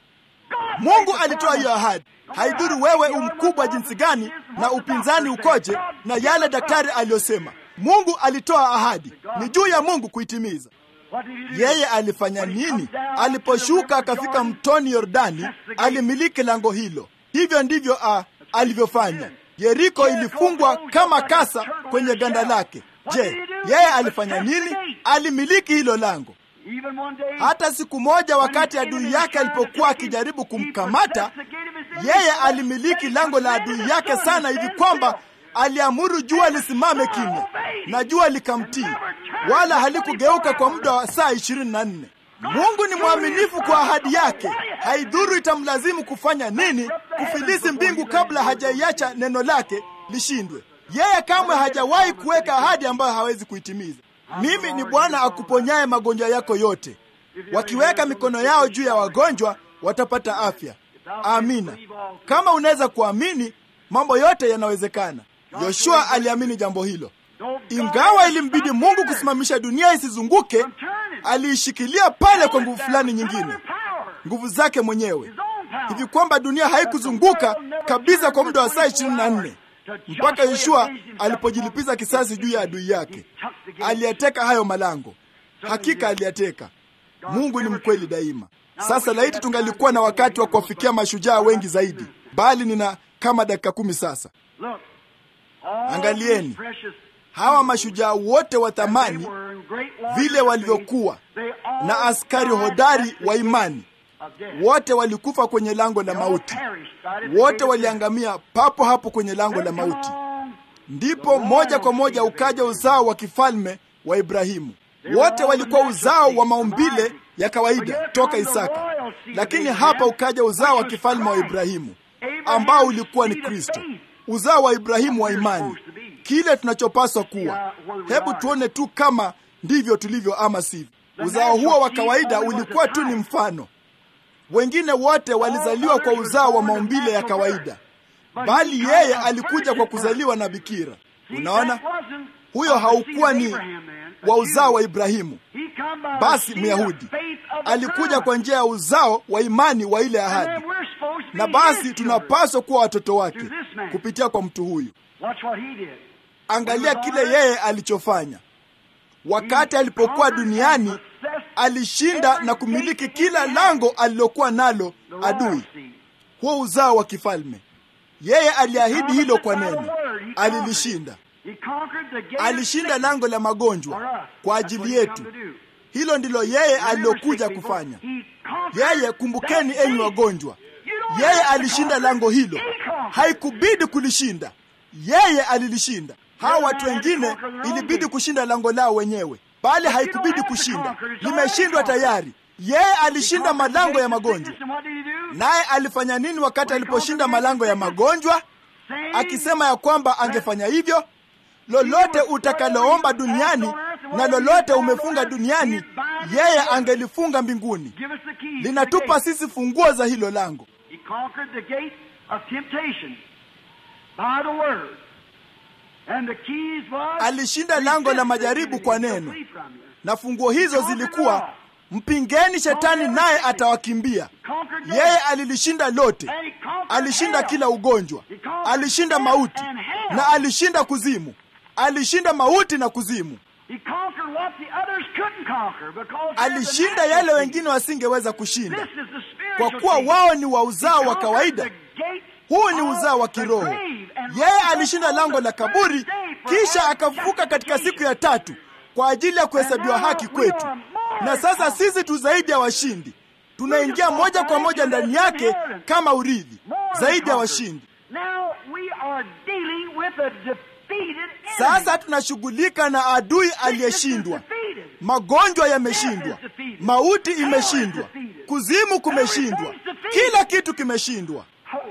Mungu alitoa hiyo ahadi. Haidhuru wewe umkubwa jinsi gani na upinzani ukoje na yale daktari aliyosema, Mungu alitoa ahadi, ni juu ya Mungu kuitimiza. Yeye alifanya nini? Aliposhuka akafika mtoni Yordani, alimiliki lango hilo. Hivyo ndivyo uh, alivyofanya. Yeriko ilifungwa kama kasa kwenye ganda lake. Je, yeye alifanya nini? Alimiliki hilo lango. Hata siku moja, wakati adui yake alipokuwa akijaribu kumkamata, yeye alimiliki lango la adui yake sana hivi kwamba aliamuru jua lisimame kimya, na jua likamtii, wala halikugeuka kwa muda wa saa ishirini na nne. Mungu ni mwaminifu kwa ahadi yake. Haidhuru itamlazimu kufanya nini, kufilisi mbingu kabla hajaiacha neno lake lishindwe. Yeye kamwe hajawahi kuweka ahadi ambayo hawezi kuitimiza. Mimi ni Bwana akuponyaye magonjwa yako yote. Wakiweka mikono yao juu ya wagonjwa watapata afya. Amina. Kama unaweza kuamini, mambo yote yanawezekana. Yoshua aliamini jambo hilo. Ingawa ilimbidi Mungu kusimamisha dunia isizunguke, aliishikilia pale kwa nguvu fulani nyingine, nguvu zake mwenyewe, hivi kwamba dunia haikuzunguka kabisa kwa muda wa saa ishirini na nne mpaka Yoshua alipojilipiza kisasi juu ya adui yake. Aliyateka hayo malango, hakika aliyateka. Mungu ni mkweli daima. Sasa laiti tungalikuwa na wakati wa kuwafikia mashujaa wengi zaidi, bali nina kama dakika kumi sasa. Angalieni hawa mashujaa wote wa thamani, vile walivyokuwa na askari hodari wa imani, wote walikufa kwenye lango la mauti, wote waliangamia papo hapo kwenye lango la mauti. Ndipo moja kwa moja ukaja uzao wa kifalme wa Ibrahimu. Wote walikuwa uzao wa maumbile ya kawaida toka Isaka, lakini hapa ukaja uzao wa kifalme wa Ibrahimu ambao ulikuwa ni Kristo, uzao wa Ibrahimu wa imani, kile tunachopaswa kuwa. Hebu tuone tu kama ndivyo tulivyo ama sivyo. Uzao huo wa kawaida ulikuwa tu ni mfano. Wengine wote walizaliwa kwa uzao wa maumbile ya kawaida, bali yeye alikuja kwa kuzaliwa na bikira. Unaona, huyo haukuwa ni wa uzao wa Ibrahimu, basi Myahudi alikuja kwa njia ya uzao wa imani wa ile ahadi, na basi tunapaswa kuwa watoto wake kupitia kwa mtu huyu. Angalia kile yeye alichofanya wakati alipokuwa duniani. Alishinda na kumiliki kila lango alilokuwa nalo adui, huo uzao wa kifalme. Yeye aliahidi hilo kwa neno, alilishinda. Alishinda lango la magonjwa kwa ajili yetu. Hilo ndilo yeye alilokuja kufanya. Yeye, kumbukeni enyi wagonjwa, yeye alishinda lango hilo, haikubidi kulishinda, yeye alilishinda. Hawa watu wengine ilibidi kushinda lango lao wenyewe, bali haikubidi kushinda, limeshindwa tayari. Yeye alishinda malango ya magonjwa. Naye alifanya nini wakati aliposhinda malango ya magonjwa? Akisema ya kwamba angefanya hivyo lolote utakaloomba duniani na lolote umefunga duniani, yeye angelifunga mbinguni. Linatupa sisi funguo za hilo lango. Alishinda lango la majaribu kwa neno, na funguo hizo zilikuwa mpingeni shetani naye atawakimbia. Yeye alilishinda lote, alishinda kila ugonjwa, alishinda mauti na alishinda kuzimu, alishinda mauti na kuzimu. Alishinda yale wengine wasingeweza kushinda, kwa kuwa wao ni wa uzao wa kawaida. Huu ni uzao wa kiroho. Yeye alishinda lango la kaburi, kisha akafufuka katika siku ya tatu kwa ajili ya kuhesabiwa haki kwetu. Na sasa sisi tu zaidi ya washindi, tunaingia moja kwa moja ndani yake kama urithi, zaidi ya washindi. Sasa tunashughulika na adui aliyeshindwa. Magonjwa yameshindwa, mauti imeshindwa, kuzimu kumeshindwa, kila kitu kimeshindwa.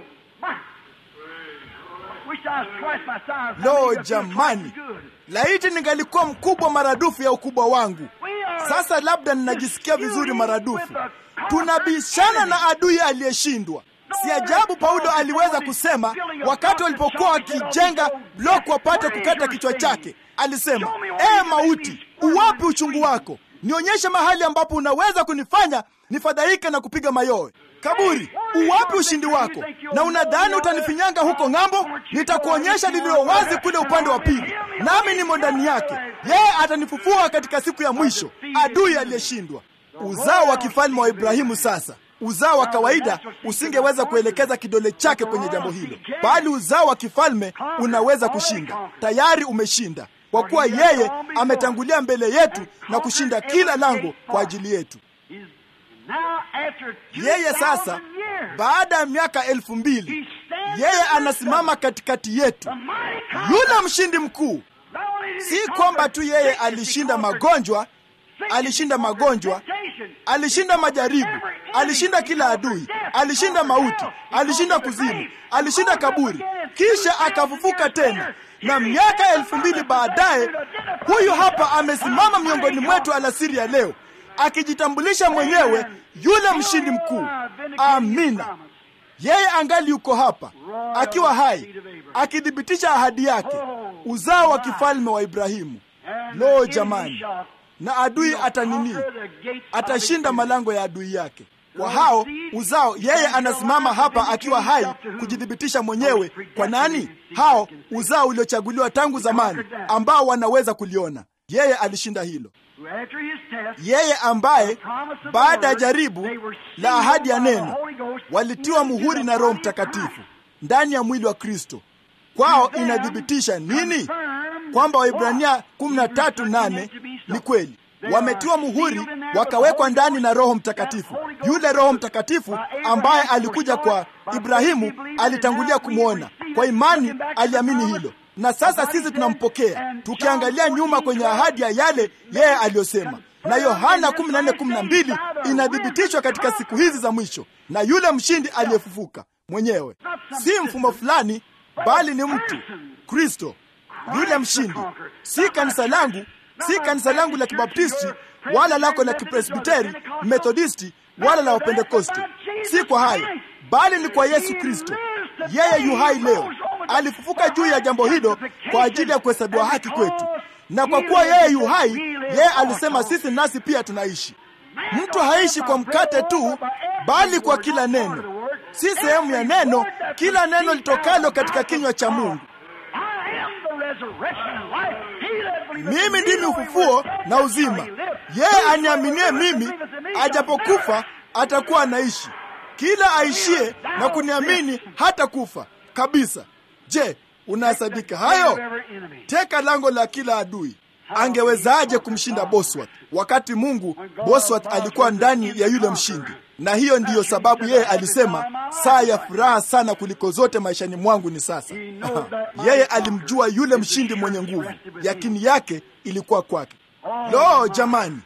Lo, jamani, laiti ningalikuwa mkubwa maradufu ya ukubwa wangu. Sasa labda ninajisikia vizuri maradufu. Tunabishana na adui aliyeshindwa. Si ajabu Paulo aliweza kusema wakati walipokuwa wakijenga bloku wapate kukata kichwa chake, alisema ee mauti, uwapi uchungu wako? Nionyeshe mahali ambapo unaweza kunifanya nifadhaike na kupiga mayowe. Kaburi, uwapi ushindi wako? Na unadhani utanifinyanga huko ng'ambo? Nitakuonyesha lililo wazi kule upande wa pili, nami nimo ndani yake. Yeye atanifufua katika siku ya mwisho. Adui aliyeshindwa, uzao wa kifalme wa Ibrahimu. Sasa uzao wa kawaida usingeweza kuelekeza kidole chake kwenye jambo hilo, bali uzao wa kifalme unaweza kushinda. Tayari umeshinda, kwa kuwa yeye ametangulia mbele yetu na kushinda kila lango kwa ajili yetu. Yeye sasa, baada ya miaka elfu mbili, yeye anasimama katikati yetu, yule mshindi mkuu. Si kwamba tu yeye alishinda magonjwa, alishinda magonjwa, alishinda majaribu, alishinda kila adui, alishinda mauti, alishinda kuzimu, alishinda kaburi, kisha akafufuka tena, na miaka elfu mbili baadaye, huyu hapa amesimama miongoni mwetu alasiri ya leo akijitambulisha mwenyewe yule mshindi mkuu. Amina. Yeye angali yuko hapa akiwa hai, akithibitisha ahadi yake, uzao wa kifalme wa Ibrahimu. Lo, jamani! Na adui atanini? Atashinda malango ya adui yake. Kwa hao uzao, yeye anasimama hapa akiwa hai kujithibitisha mwenyewe. Kwa nani? Hao uzao uliochaguliwa tangu zamani, ambao wanaweza kuliona. Yeye alishinda hilo yeye ambaye baada ya jaribu la ahadi ya neno walitiwa muhuri na Roho Mtakatifu ndani ya mwili wa Kristo. Kwao inathibitisha nini? Kwamba Waibrania 13:8 ni kweli, wametiwa muhuri wakawekwa ndani na Roho Mtakatifu. Yule Roho Mtakatifu ambaye alikuja kwa Ibrahimu alitangulia kumwona kwa imani, aliamini hilo na sasa sisi tunampokea tukiangalia nyuma kwenye ahadi ya yale yeye aliyosema. Na Yohana 14:12 inathibitishwa katika siku hizi za mwisho na yule mshindi aliyefufuka mwenyewe, si mfumo fulani, bali ni mtu Kristo. yule mshindi, si kanisa langu, si kanisa langu la Kibaptisti wala lako la Kipresbiteri, Methodisti wala la Wapentekosti. Si kwa hayo, bali ni kwa Yesu Kristo. Yeye yu hai leo, alifufuka juu ya jambo hilo kwa ajili ya kuhesabiwa haki kwetu, na kwa kuwa yeye yu hai, yeye alisema sisi nasi pia tunaishi. Mtu haishi kwa mkate tu, bali kwa kila neno, si sehemu ya neno, kila neno litokalo katika kinywa cha Mungu. Mimi ndimi ufufuo na uzima. Yeye aniaminie mimi, ajapokufa atakuwa anaishi. Kila aishie na kuniamini hata kufa kabisa. Je, unahesabika hayo? Teka lango la kila adui. Angewezaje kumshinda Bosworth wakati Mungu Bosworth alikuwa ndani ya yule mshindi? Na hiyo ndiyo sababu yeye alisema saa ya furaha sana kuliko zote maishani mwangu ni sasa. yeye alimjua yule mshindi mwenye nguvu, yakini yake ilikuwa kwake. Lo, jamani,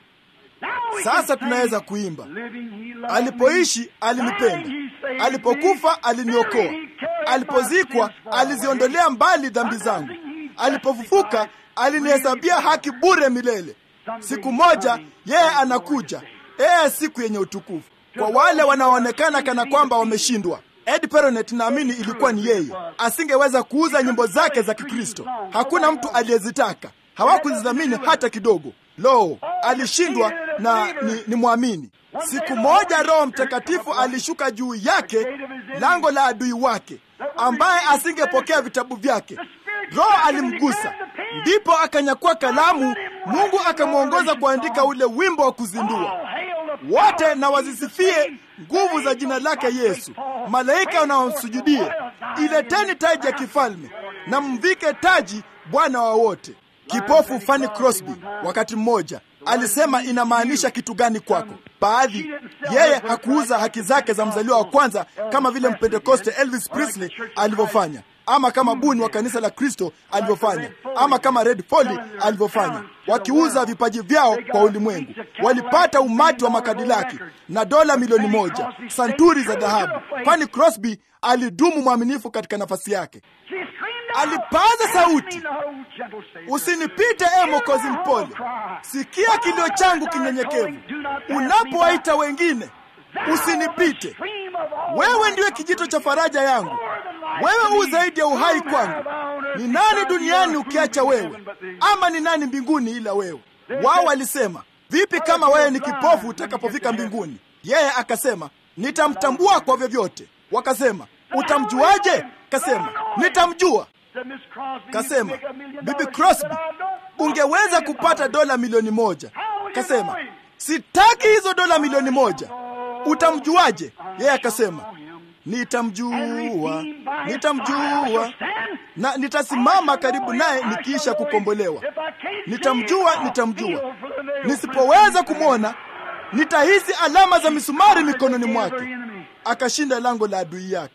sasa tunaweza kuimba alipoishi alinipenda, alipokufa aliniokoa, alipozikwa aliziondolea mbali dhambi zangu, alipofufuka alinihesabia haki bure milele. Siku moja yeye anakuja, ee siku yenye utukufu. Kwa wale wanaoonekana kana kwamba wameshindwa, Ed Peronet naamini ilikuwa ni yeye, asingeweza kuuza nyimbo zake za Kikristo. Hakuna mtu aliyezitaka, hawakuzidhamini hata kidogo. Lo, alishindwa na ni, ni mwamini. Siku moja Roho Mtakatifu alishuka juu yake, lango la adui wake, ambaye asingepokea vitabu vyake. Roho alimgusa, ndipo akanyakua kalamu. Mungu akamwongoza kuandika ule wimbo wa kuzindua wote na wazisifie nguvu za jina lake Yesu. Malaika wanaomsujudie, ileteni taji ya kifalme na mvike taji Bwana wa wote. Kipofu Fanny Crosby wakati mmoja alisema inamaanisha kitu gani kwako? Baadhi, yeye hakuuza haki zake za mzaliwa wa kwanza kama vile Mpentekoste Elvis Presley alivyofanya, ama kama Buni wa kanisa la Kristo alivyofanya, ama kama Red Foley alivyofanya, wakiuza vipaji vyao kwa ulimwengu. Walipata umati wa makadilaki na dola milioni moja, santuri za dhahabu. Fanny Crosby alidumu mwaminifu katika nafasi yake. Alipaza sauti, usinipite e Mwokozi mpole, sikia kilio changu kinyenyekevu. Unapowaita wengine, usinipite. Wewe ndiwe kijito cha faraja yangu, wewe u zaidi ya uhai kwangu. Ni nani duniani ukiacha wewe? Ama ni nani mbinguni ila wewe? Wao walisema, vipi kama wewe ni kipofu utakapofika mbinguni? Yeye akasema, nitamtambua kwa vyovyote. Wakasema, utamjuaje? Kasema, nitamjua. Kasema, Bibi Crosby, ungeweza kupata dola milioni moja. Kasema, sitaki hizo dola milioni moja. Utamjuaje? Yeye akasema, nitamjua, nitamjua na nitasimama karibu naye nikiisha kukombolewa. Nitamjua, nitamjua. Nisipoweza kumwona, nitahisi alama za misumari mikononi mwake. Akashinda lango la adui yake.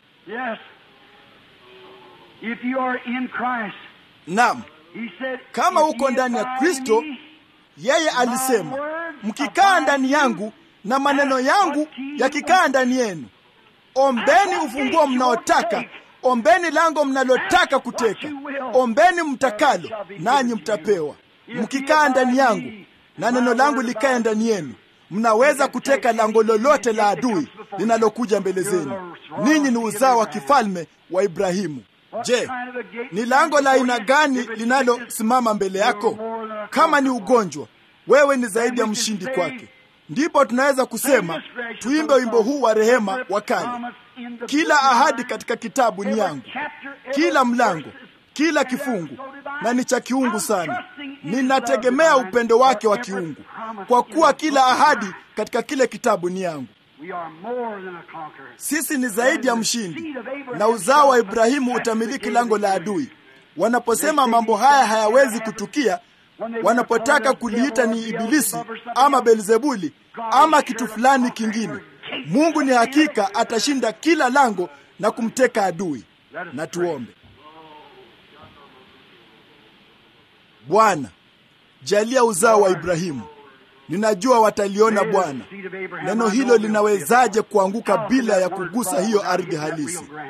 If you are in Christ, Naam, he said, kama if uko ye ndani ya abide Kristo, in me, yeye alisema, mkikaa ndani yangu na maneno yangu yakikaa ndani yenu, ombeni ufunguo mnaotaka, ombeni lango mnalotaka kuteka, ombeni mtakalo, nanyi mtapewa. Mkikaa ndani yangu na neno langu likae ndani yenu, mnaweza kuteka lango lolote la adui linalokuja mbele zenu. Ninyi ni uzao wa kifalme wa Ibrahimu. Je, ni lango la aina gani linalosimama mbele yako? Kama ni ugonjwa, wewe ni zaidi ya mshindi kwake. Ndipo tunaweza kusema tuimbe wimbo huu wa rehema wa kale. Kila ahadi katika kitabu ni yangu, kila mlango, kila kifungu, na ni cha kiungu sana. Ninategemea upendo wake wa kiungu, kwa kuwa kila ahadi katika kile kitabu ni yangu. we are more than a conqueror. Sisi ni zaidi ya mshindi, na uzao wa Ibrahimu utamiliki lango la adui. Wanaposema mambo haya hayawezi kutukia, wanapotaka kuliita ni Ibilisi ama Belzebuli ama kitu fulani kingine, Mungu ni hakika atashinda kila lango na kumteka adui. Na tuombe. Bwana, jalia uzao wa Ibrahimu. Ninajua wataliona Bwana. Neno hilo linawezaje kuanguka bila ya kugusa hiyo ardhi halisi?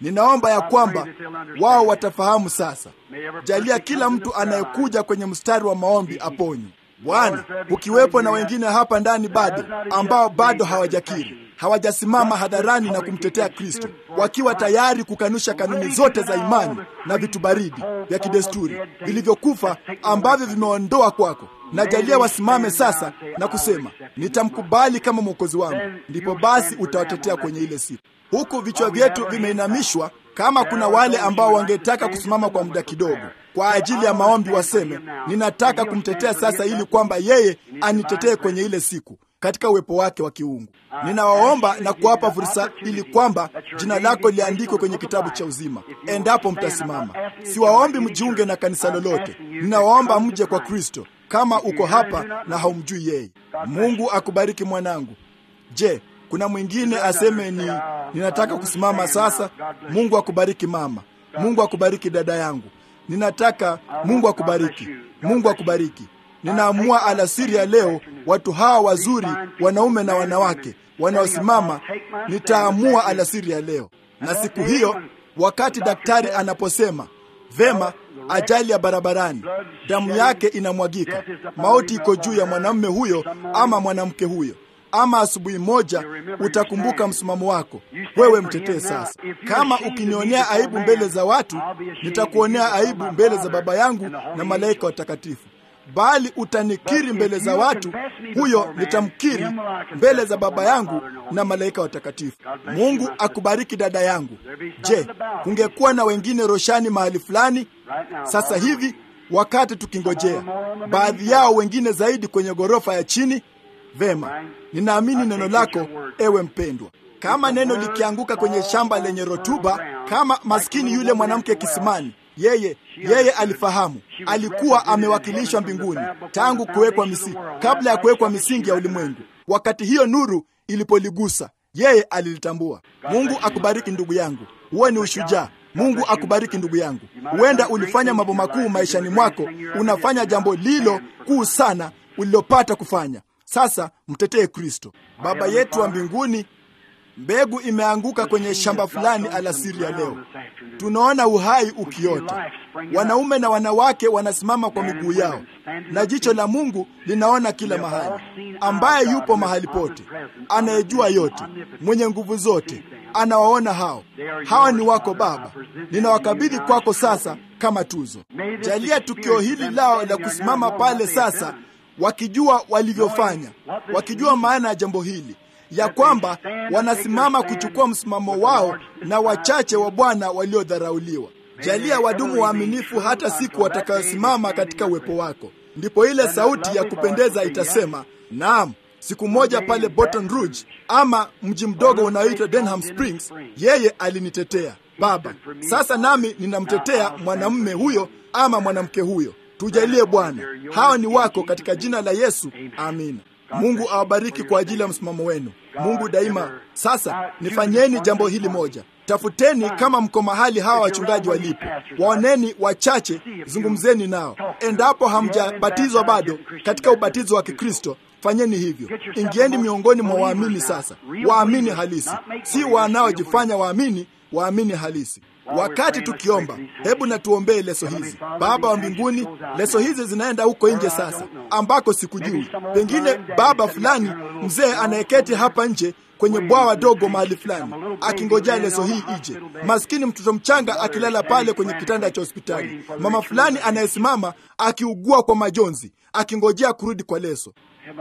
Ninaomba ya kwamba wao watafahamu sasa. Jalia kila mtu anayekuja kwenye mstari wa maombi aponywe. Bwana, ukiwepo na wengine hapa ndani bado ambao bado hawajakiri, hawajasimama hadharani na kumtetea Kristo, wakiwa tayari kukanusha kanuni zote za imani na vitu baridi vya kidesturi vilivyokufa ambavyo vimeondoa kwako, na jalia wasimame sasa na kusema nitamkubali kama mwokozi wangu. Ndipo basi utawatetea kwenye ile siku. Huku vichwa vyetu vimeinamishwa, kama kuna wale ambao wangetaka kusimama kwa muda kidogo kwa ajili ya maombi, waseme ninataka kumtetea sasa, ili kwamba yeye anitetee kwenye ile siku katika uwepo wake wa kiungu. Ninawaomba na kuwapa fursa ili kwamba jina lako liandikwe kwenye kitabu cha uzima, endapo mtasimama. Siwaombi mjiunge na kanisa lolote, ninawaomba mje kwa Kristo kama uko hapa na haumjui yeye. Mungu akubariki mwanangu. Je, kuna mwingine aseme ni ninataka kusimama sasa? Mungu akubariki mama. Mungu akubariki dada yangu. Ninataka Mungu akubariki. Mungu akubariki. Ninaamua alasiri ya leo, watu hawa wazuri, wanaume na wanawake wanaosimama, nitaamua alasiri ya leo. Na siku hiyo, wakati daktari anaposema vema, ajali ya barabarani, damu yake inamwagika, mauti iko juu ya mwanamume huyo ama mwanamke huyo ama asubuhi moja utakumbuka msimamo wako. Wewe mtetee sasa. Kama ukinionea aibu mbele za watu, nitakuonea aibu mbele za Baba yangu na malaika watakatifu. Bali utanikiri mbele za watu, huyo nitamkiri mbele za Baba yangu na malaika watakatifu. Mungu akubariki dada yangu. Je, kungekuwa na wengine roshani mahali fulani sasa hivi, wakati tukingojea, baadhi yao wengine zaidi kwenye ghorofa ya chini? Vema, ninaamini neno lako, ewe mpendwa. Kama neno likianguka kwenye shamba lenye rotuba, kama maskini yule mwanamke kisimani, yeye yeye alifahamu, alikuwa amewakilishwa mbinguni tangu kuwekwa misingi, kabla ya kuwekwa misingi ya ulimwengu. Wakati hiyo nuru ilipoligusa, yeye alilitambua. Mungu akubariki ndugu yangu, huwe ni ushujaa. Mungu akubariki ndugu yangu. Huenda ulifanya mambo makuu maishani mwako, unafanya jambo lilo kuu sana ulilopata kufanya. Sasa mtetee Kristo. Baba yetu wa mbinguni, mbegu imeanguka kwenye shamba fulani alasiri ya leo. Tunaona uhai ukiota, wanaume na wanawake wanasimama kwa miguu yao, na jicho la Mungu linaona kila mahali, ambaye yupo mahali pote, anayejua yote, mwenye nguvu zote, anawaona hao. Hawa ni wako Baba, ninawakabidhi kwako sasa kama tuzo. Jalia tukio hili lao la kusimama pale sasa wakijua walivyofanya, wakijua maana ya jambo hili, ya kwamba wanasimama kuchukua msimamo wao na wachache wa Bwana waliodharauliwa. Jalia wadumu waaminifu hata siku watakayosimama katika uwepo wako. Ndipo ile sauti ya kupendeza itasema, naam, siku moja pale Baton Rouge ama mji mdogo unaoitwa Denham Springs, yeye alinitetea Baba. Sasa nami ninamtetea mwanamume huyo ama mwanamke huyo. Tujalie Bwana, hawa ni wako katika jina la Yesu, amina. Mungu awabariki kwa ajili ya msimamo wenu. Mungu daima. Sasa nifanyeni jambo hili moja, tafuteni kama mko mahali hawa wachungaji walipo, waoneni wachache, zungumzeni nao. Endapo hamjabatizwa bado katika ubatizo wa Kikristo, fanyeni hivyo. Ingieni miongoni mwa waamini sasa, waamini halisi, si wanaojifanya waamini, waamini halisi. Wakati tukiomba, hebu na tuombee leso hizi. Baba wa mbinguni, leso hizi zinaenda huko nje sasa, ambako sikujui. Pengine baba fulani mzee anayeketi hapa nje kwenye bwawa dogo mahali fulani akingojea leso hii ije. Maskini mtoto mchanga akilala pale kwenye kitanda cha hospitali, mama fulani anayesimama akiugua kwa majonzi akingojea kurudi kwa leso.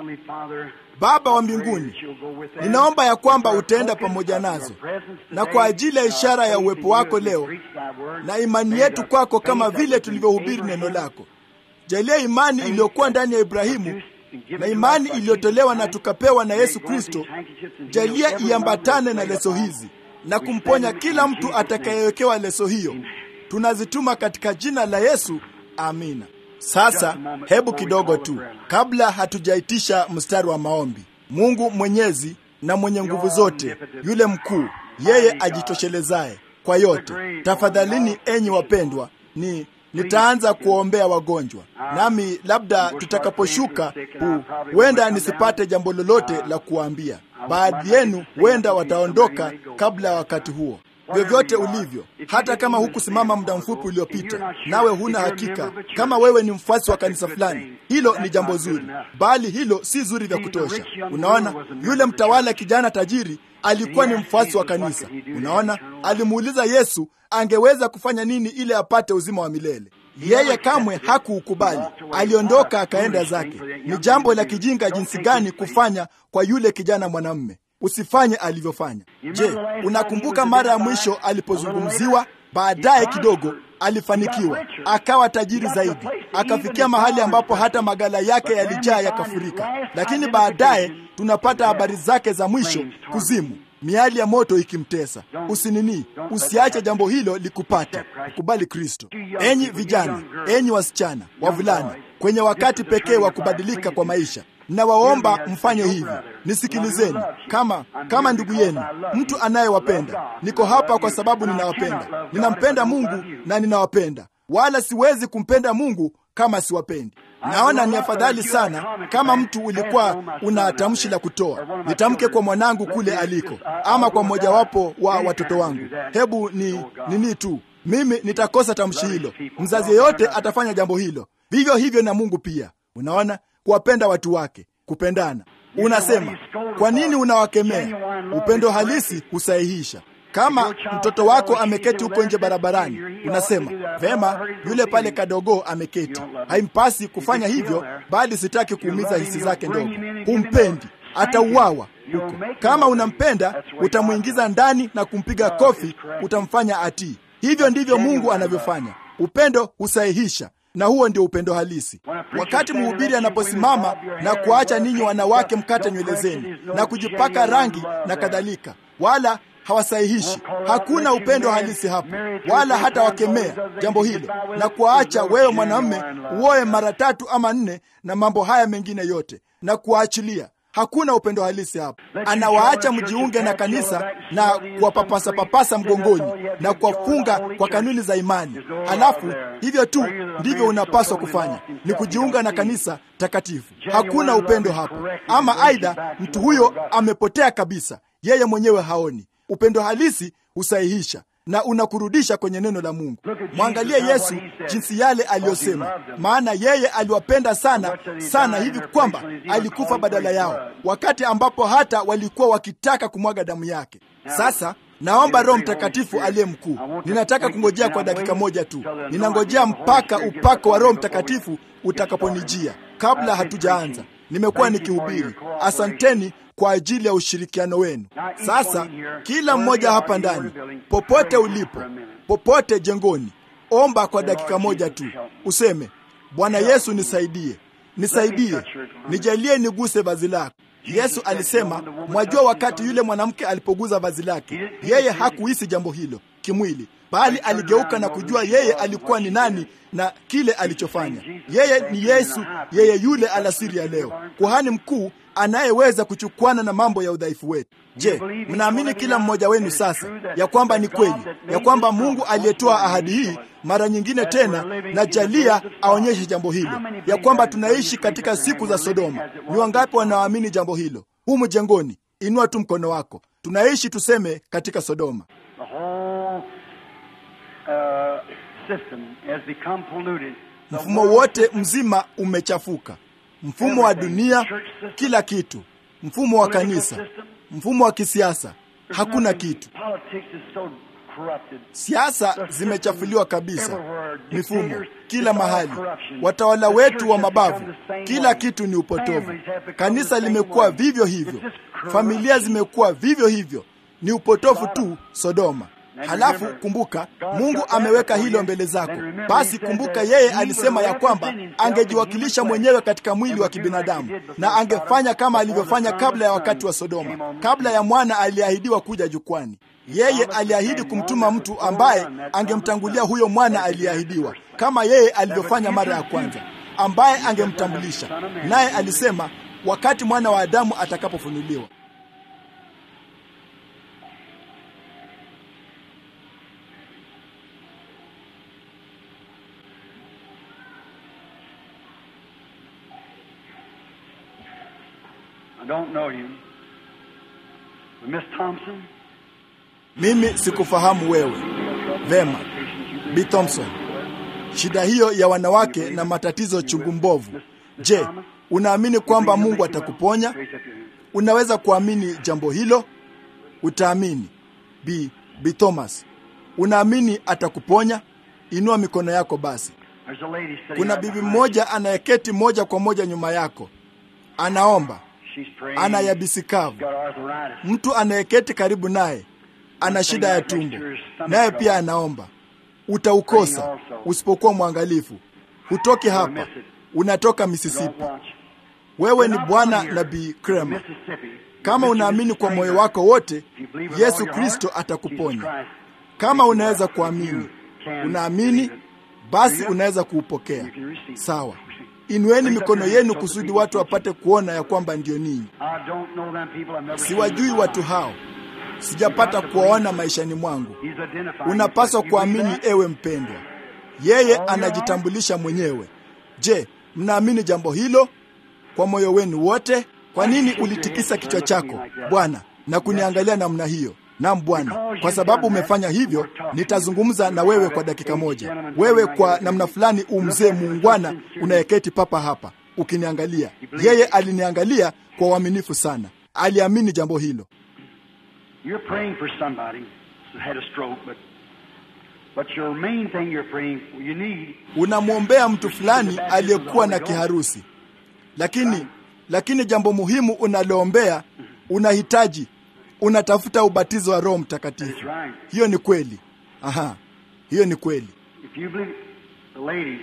Baba wa mbinguni, ninaomba ya kwamba utaenda pamoja nazo, na kwa ajili ya ishara ya uwepo wako leo na imani yetu kwako, kama vile tulivyohubiri neno lako, jalia imani iliyokuwa ndani ya Ibrahimu na imani iliyotolewa na tukapewa na Yesu Kristo, jalia iambatane na leso hizi na kumponya kila mtu atakayewekewa leso hiyo. Tunazituma katika jina la Yesu, amina. Sasa hebu kidogo tu kabla hatujaitisha mstari wa maombi. Mungu mwenyezi na mwenye nguvu zote, yule mkuu, yeye ajitoshelezaye kwa yote, tafadhalini enyi wapendwa, ni nitaanza kuwaombea wagonjwa, nami labda tutakaposhuka huenda nisipate jambo lolote la kuwaambia. Baadhi yenu huenda wataondoka kabla ya wakati huo. vyovyote ulivyo, hata kama hukusimama muda mfupi uliopita, nawe huna hakika kama wewe ni mfuasi wa kanisa fulani, hilo ni jambo zuri, bali hilo si zuri vya kutosha. Unaona, yule mtawala kijana tajiri alikuwa ni mfuasi wa kanisa. Unaona, alimuuliza Yesu angeweza kufanya nini ili apate uzima wa milele. Yeye kamwe hakuukubali, aliondoka akaenda zake. Ni jambo la kijinga jinsi gani kufanya kwa yule kijana mwanamume. Usifanye alivyofanya. Je, unakumbuka mara ya mwisho alipozungumziwa? Baadaye kidogo alifanikiwa, akawa tajiri zaidi, akafikia mahali ambapo hata magala yake yalijaa yakafurika. Lakini baadaye tunapata habari zake za mwisho, kuzimu, miali ya moto ikimtesa. Usinini, usiache jambo hilo likupata. Ukubali Kristo. Enyi vijana, enyi wasichana, wavulana, kwenye wakati pekee wa kubadilika kwa maisha Nawaomba mfanye hivi. Nisikilizeni kama kama ndugu yenu, mtu anayewapenda. Niko hapa kwa sababu ninawapenda, ninampenda Mungu na ninawapenda, wala siwezi kumpenda Mungu kama siwapendi. Naona ni afadhali sana kama mtu ulikuwa una tamshi la kutoa, nitamke kwa mwanangu kule aliko, ama kwa mmojawapo wa watoto wangu. Hebu ni nini tu, mimi nitakosa tamshi hilo. Mzazi yeyote atafanya jambo hilo, vivyo hivyo na Mungu pia. Unaona, kuwapenda watu wake, kupendana. Unasema, kwa nini unawakemea? Upendo halisi husahihisha. Kama mtoto wako ameketi huko nje barabarani, unasema vema, yule pale kadogo ameketi, haimpasi kufanya hivyo, bali sitaki kuumiza hisi zake ndogo. Humpendi, atauawa huko. Kama unampenda, utamwingiza ndani na kumpiga kofi, utamfanya atii. Hivyo ndivyo Mungu anavyofanya. Upendo husahihisha na huo ndio upendo halisi. Wakati mhubiri anaposimama na kuacha ninyi wanawake mkate nywele zenu na kujipaka rangi na kadhalika, wala hawasahihishi, hakuna upendo halisi hapo, wala hata wakemea jambo hilo na kuwaacha wewe mwanamume uoe mara tatu ama nne na mambo haya mengine yote na kuwaachilia Hakuna upendo halisi hapo. Anawaacha mjiunge na kanisa na kuwapapasa papasa mgongoni na kuwafunga kwa kanuni za imani. Halafu hivyo tu ndivyo unapaswa kufanya, ni kujiunga na kanisa takatifu. Hakuna upendo hapo, ama aidha mtu huyo amepotea kabisa, yeye mwenyewe haoni. Upendo halisi husahihisha na unakurudisha kwenye neno la Mungu. Mwangalie Yesu jinsi yale aliyosema, maana yeye aliwapenda sana sana hivi kwamba alikufa badala yao, wakati ambapo hata walikuwa wakitaka kumwaga damu yake. Sasa naomba Roho Mtakatifu aliye mkuu, ninataka kungojea kwa dakika moja tu. Ninangojea mpaka upako wa Roho Mtakatifu utakaponijia. Kabla hatujaanza, nimekuwa nikihubiri. Asanteni kwa ajili ya ushirikiano wenu. Sasa kila mmoja hapa ndani, popote ulipo, popote jengoni, omba kwa dakika moja tu, useme Bwana Yesu, nisaidie, nisaidie, nijalie niguse vazi lako. Yesu alisema, mwajua wakati yule mwanamke alipoguza vazi lake, yeye hakuhisi jambo hilo kimwili, bali aligeuka na kujua yeye alikuwa ni nani na kile alichofanya. Yeye ni Yesu, yeye yule alasiri ya leo, kuhani mkuu anayeweza kuchukwana na mambo ya udhaifu wetu. Je, mnaamini kila mmoja wenu sasa ya kwamba ni kweli ya kwamba Mungu aliyetoa ahadi hii mara nyingine tena na jalia aonyeshe jambo hilo, ya kwamba tunaishi katika siku za Sodoma? Ni wangapi wanaoamini jambo hilo humu jengoni? Inua tu mkono wako. Tunaishi tuseme katika Sodoma. Mfumo wote mzima umechafuka, mfumo wa dunia, kila kitu, mfumo wa kanisa, mfumo wa kisiasa, hakuna kitu. Siasa zimechafuliwa kabisa, mifumo kila mahali, watawala wetu wa mabavu, kila kitu ni upotovu. Kanisa limekuwa vivyo hivyo, familia zimekuwa vivyo hivyo, ni upotofu tu, Sodoma. Halafu kumbuka, Mungu ameweka hilo mbele zako. Basi kumbuka, yeye alisema ya kwamba angejiwakilisha mwenyewe katika mwili wa kibinadamu na angefanya kama alivyofanya kabla ya wakati wa Sodoma, kabla ya mwana aliyeahidiwa kuja jukwani. Yeye aliahidi kumtuma mtu ambaye angemtangulia huyo mwana aliyeahidiwa, kama yeye alivyofanya mara ya kwanza, ambaye angemtambulisha. Naye alisema wakati mwana wa Adamu atakapofunuliwa. I don't know you. But Miss Thompson, Mimi sikufahamu wewe vema, B Thompson. Shida hiyo ya wanawake na matatizo chungu mbovu. Je, unaamini kwamba Mungu atakuponya? Unaweza kuamini jambo hilo? Utaamini. B, B Thomas, unaamini atakuponya? Inua mikono yako basi. There's a lady sitting Kuna right bibi behind mmoja anayeketi moja kwa moja nyuma yako, anaomba, you. She's praying. ana yabisi kavu. Got arthritis. Mtu anayeketi karibu naye ana shida ya tumbo, naye pia anaomba. Utaukosa usipokuwa mwangalifu. Hutoki hapa, unatoka Mississippi. Don't watch. Wewe ni Bwana Nabii Kramer. Mississippi. Kama unaamini kwa moyo wako wote, Yesu Kristo atakuponya. Kama unaweza kuamini, unaamini, basi unaweza kuupokea. Sawa, inueni mikono yenu kusudi watu wapate kuona ya kwamba ndiyo ninyi. I don't know them people. I've never seen Siwajui them. watu hao, sijapata kuwaona maishani mwangu. He's identifying Unapaswa himself. You believe kuamini, that? ewe mpendwa. Yeye anajitambulisha mwenyewe. Je, mnaamini jambo hilo kwa moyo wenu wote? Kwa nini ulitikisa kichwa chako Bwana na kuniangalia namna hiyo? Naam Bwana, kwa sababu umefanya hivyo, nitazungumza na wewe kwa dakika moja. Wewe kwa namna fulani umzee muungwana unayeketi papa hapa ukiniangalia. Yeye aliniangalia kwa uaminifu sana, aliamini jambo hilo. You're praying for somebody who had a stroke, but but your main thing you're praying for, you need unamwombea mtu fulani aliyekuwa na kiharusi, lakini lakini jambo muhimu unaloombea, unahitaji unatafuta ubatizo wa Roho Mtakatifu. Hiyo ni kweli. Aha, hiyo ni kweli. if you believe the lady,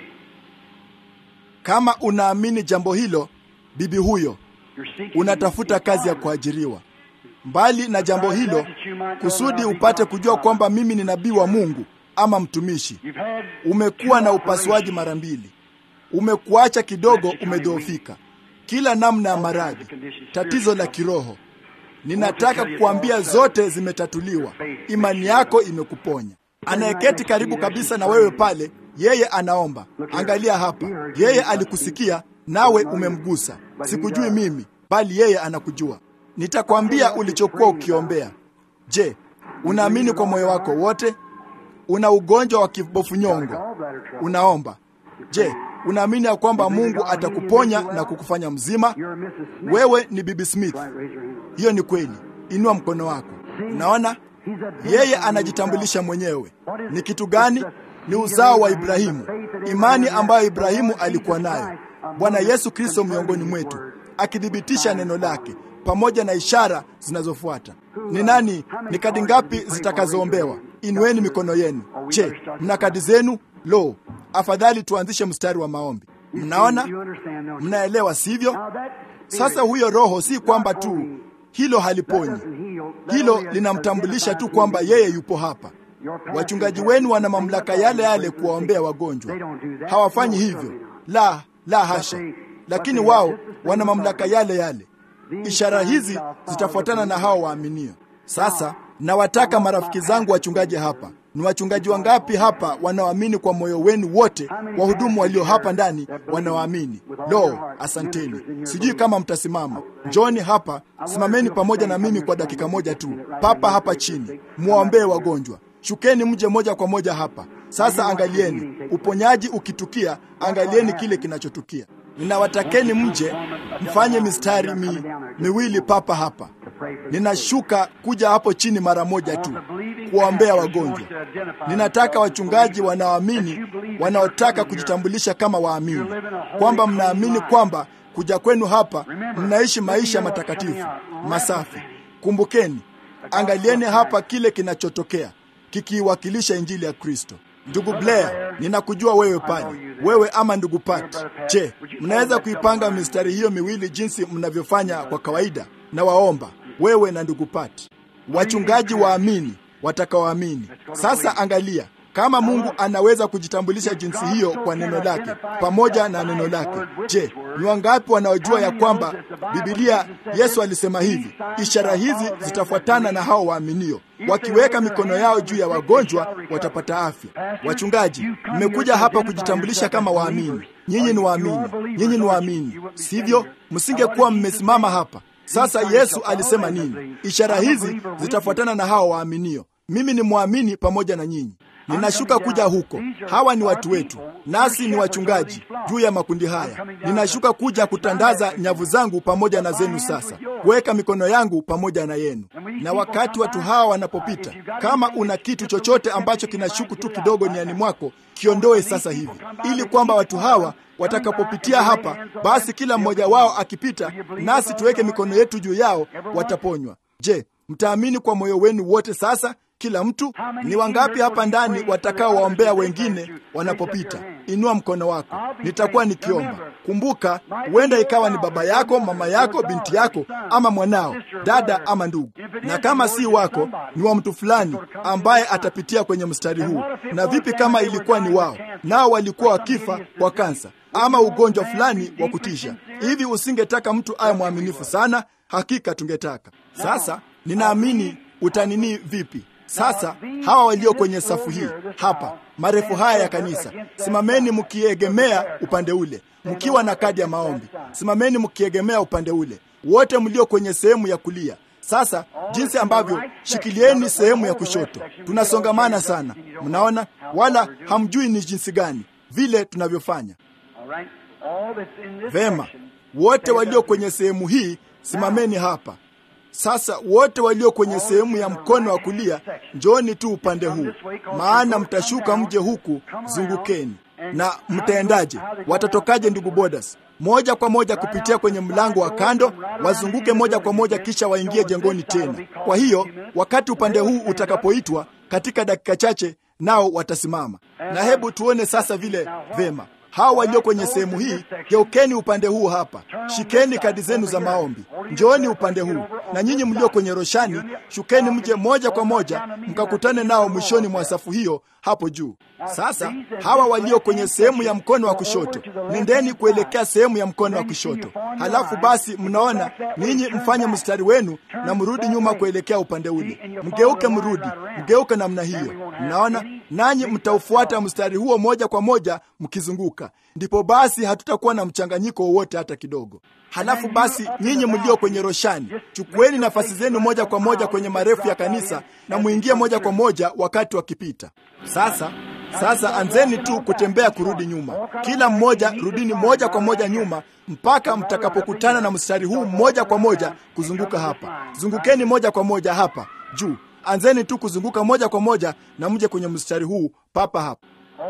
Kama unaamini jambo hilo, bibi huyo, you're seeking unatafuta kazi ya kuajiriwa. Mbali na jambo hilo, kusudi upate kujua kwamba mimi ni nabii wa Mungu ama mtumishi. You've had Umekuwa na upasuaji mara mbili, umekuacha kidogo, umedhoofika, kila namna ya maradhi, tatizo la kiroho. Ninataka kukuambia zote zimetatuliwa, imani yako imekuponya. Anayeketi karibu kabisa na wewe pale, yeye anaomba. Angalia hapa, yeye alikusikia nawe umemgusa. Sikujui mimi, bali yeye anakujua. Nitakwambia ulichokuwa ukiombea. Je, unaamini kwa moyo wako wote? Una ugonjwa wa kibofu nyongo, unaomba. Je, unaamini ya kwamba Mungu atakuponya na kukufanya mzima? You're Mrs. Smith. Wewe ni Bibi Smith. Right, raise your hand. Hiyo ni kweli. Inua mkono wako. Unaona, yeye anajitambulisha mwenyewe. Ni kitu gani? Ni uzao wa Ibrahimu, imani ambayo Ibrahimu alikuwa nayo, Bwana Yesu Kristo miongoni mwetu, akithibitisha neno lake pamoja na ishara zinazofuata. Ni nani? Ni kadi ngapi zitakazoombewa? Inueni mikono yenu. Je, mna kadi zenu? Lo, afadhali tuanzishe mstari wa maombi. Mnaona, You understand, don't you? mnaelewa, sivyo? Now that Sasa huyo roho si kwamba tu hilo haliponyi, doesn't heal. That hilo only linamtambulisha tu identifies kwamba who yeye yupo hapa. your pastor Wachungaji is. wenu wana mamlaka yale yale kuwaombea wagonjwa, hawafanyi hivyo. La, la hasha, lakini wao wana mamlaka yale yale. Ishara hizi zitafuatana na hao waaminio. Sasa nawataka marafiki zangu wachungaji hapa, ni wachungaji wangapi hapa wanaoamini kwa moyo wenu wote? Wahudumu walio hapa ndani wanaoamini. Lo, asanteni. Sijui kama mtasimama. Njoni hapa, simameni pamoja na mimi kwa dakika moja tu, papa hapa chini, muwaombee wagonjwa. Shukeni mje moja kwa moja hapa. Sasa angalieni uponyaji ukitukia, angalieni kile kinachotukia. Ninawatakeni mje mfanye mistari mi, miwili papa hapa. Ninashuka kuja hapo chini mara moja tu kuwaombea wagonjwa. Ninataka wachungaji wanaoamini, wanaotaka kujitambulisha kama waamini, kwamba mnaamini kwamba kuja kwenu hapa mnaishi maisha matakatifu masafi. Kumbukeni, angalieni hapa kile kinachotokea kikiiwakilisha injili ya Kristo. Ndugu Blair, ninakujua wewe pale, wewe ama ndugu Pat. Je, mnaweza kuipanga mistari hiyo miwili jinsi mnavyofanya kwa kawaida? Na waomba wewe na ndugu Pat, wachungaji waamini watakaoamini. Sasa angalia kama Mungu anaweza kujitambulisha jinsi hiyo kwa neno lake pamoja na neno lake. Je, ni wangapi wanaojua ya kwamba Biblia Yesu alisema hivi, ishara hizi zitafuatana na hao waaminio, wakiweka mikono yao juu ya wagonjwa watapata afya. Wachungaji, mmekuja hapa kujitambulisha kama waamini. Nyinyi ni waamini, nyinyi ni waamini, sivyo? Msingekuwa mmesimama hapa sasa. Yesu alisema nini? Ishara hizi zitafuatana na hao waaminio. mimi ni mwamini pamoja na nyinyi. Ninashuka kuja huko. Hawa ni watu wetu, nasi ni wachungaji juu ya makundi haya. Ninashuka kuja kutandaza nyavu zangu pamoja na zenu, sasa kuweka mikono yangu pamoja na yenu. Na wakati watu hawa wanapopita, kama una kitu chochote ambacho kinashuku tu kidogo niani mwako, kiondoe sasa hivi, ili kwamba watu hawa watakapopitia hapa, basi kila mmoja wao akipita, nasi tuweke mikono yetu juu yao, wataponywa. Je, mtaamini kwa moyo wenu wote sasa? Kila mtu ni wangapi hapa ndani watakao waombea wengine wanapopita? Inua mkono wako, nitakuwa nikiomba. Kumbuka, huenda ikawa ni baba yako, mama yako, binti yako, ama mwanao, dada ama ndugu, na kama si wako, ni wa mtu fulani ambaye atapitia kwenye mstari huu. Na vipi kama ilikuwa ni wao, nao walikuwa wakifa kwa kansa ama ugonjwa fulani wa kutisha? Hivi usingetaka mtu awe mwaminifu sana? Hakika tungetaka. Sasa ninaamini utanini vipi? Sasa hawa walio kwenye safu hii hapa, marefu haya ya kanisa, simameni mkiegemea upande ule, mkiwa na kadi ya maombi. Simameni mkiegemea upande ule, wote mlio kwenye sehemu ya kulia. Sasa jinsi ambavyo, shikilieni sehemu ya kushoto. Tunasongamana sana, mnaona, wala hamjui ni jinsi gani vile tunavyofanya. Vema, wote walio kwenye sehemu hii simameni hapa. Sasa wote walio kwenye sehemu ya mkono wa kulia, njooni tu upande huu, maana mtashuka mje huku, zungukeni. Na mtaendaje? Watatokaje, ndugu Bodas? Moja kwa moja kupitia kwenye mlango wa kando, wazunguke moja kwa moja, kisha waingie jengoni tena. Kwa hiyo wakati upande huu utakapoitwa katika dakika chache, nao watasimama. Na hebu tuone sasa vile vema hawa walio kwenye sehemu hii, geukeni upande huu hapa, shikeni kadi zenu za maombi, njooni upande huu. Na nyinyi mlio kwenye roshani, shukeni mje moja kwa moja mkakutane nao mwishoni mwa safu hiyo hapo juu. Sasa hawa walio kwenye sehemu ya mkono wa kushoto, nendeni kuelekea sehemu ya mkono wa kushoto. Halafu basi, mnaona ninyi mfanye mstari wenu na mrudi nyuma kuelekea upande ule, mgeuke, mrudi, mgeuke namna hiyo. Mnaona, nanyi mtaufuata mstari huo moja kwa moja mkizunguka. Ndipo basi hatutakuwa na mchanganyiko wowote hata kidogo. Halafu basi, nyinyi mlio kwenye roshani, chukueni nafasi zenu moja kwa moja kwenye marefu ya kanisa na muingie moja kwa moja wakati wakipita. Sasa sasa anzeni tu kutembea kurudi nyuma. Kila mmoja rudini moja kwa moja nyuma mpaka mtakapokutana na mstari huu moja kwa moja kuzunguka hapa. Zungukeni moja kwa moja hapa juu. Anzeni tu kuzunguka moja kwa moja na mje kwenye mstari huu papa hapa.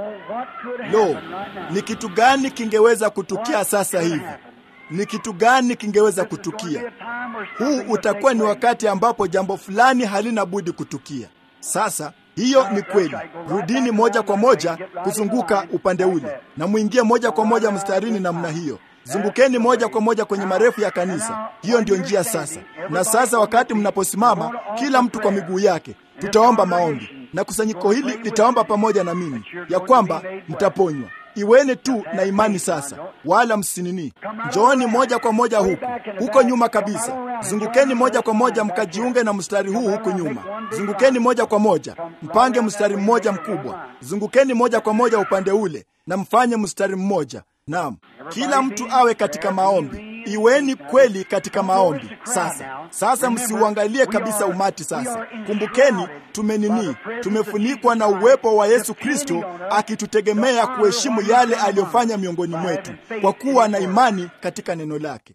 Lo, ni kitu gani kingeweza kutukia sasa hivi? Ni kitu gani kingeweza kutukia? Huu utakuwa ni wakati ambapo jambo fulani halina budi kutukia. Sasa hiyo ni kweli. Rudini moja kwa moja kuzunguka upande ule na muingie moja kwa moja mstarini namna hiyo. Zungukeni moja kwa moja kwenye marefu ya kanisa. Hiyo ndiyo njia sasa. Na sasa wakati mnaposimama, kila mtu kwa miguu yake, tutaomba maombi na kusanyiko hili litaomba pamoja na mimi ya kwamba mtaponywa. Iweni tu na imani sasa, wala msinini. Njooni moja kwa moja huku huko nyuma kabisa. Zungukeni moja kwa moja mkajiunge na mstari huu huku nyuma. Zungukeni moja kwa moja, mpange mstari mmoja mkubwa. Zungukeni moja kwa moja upande ule na mfanye mstari mmoja. Naam, kila mtu awe katika maombi. Iweni kweli katika maombi sasa. Sasa msiuangalie kabisa umati sasa. Kumbukeni, tumenini, tumefunikwa na uwepo wa Yesu Kristo akitutegemea kuheshimu yale aliyofanya miongoni mwetu kwa kuwa na imani katika neno lake.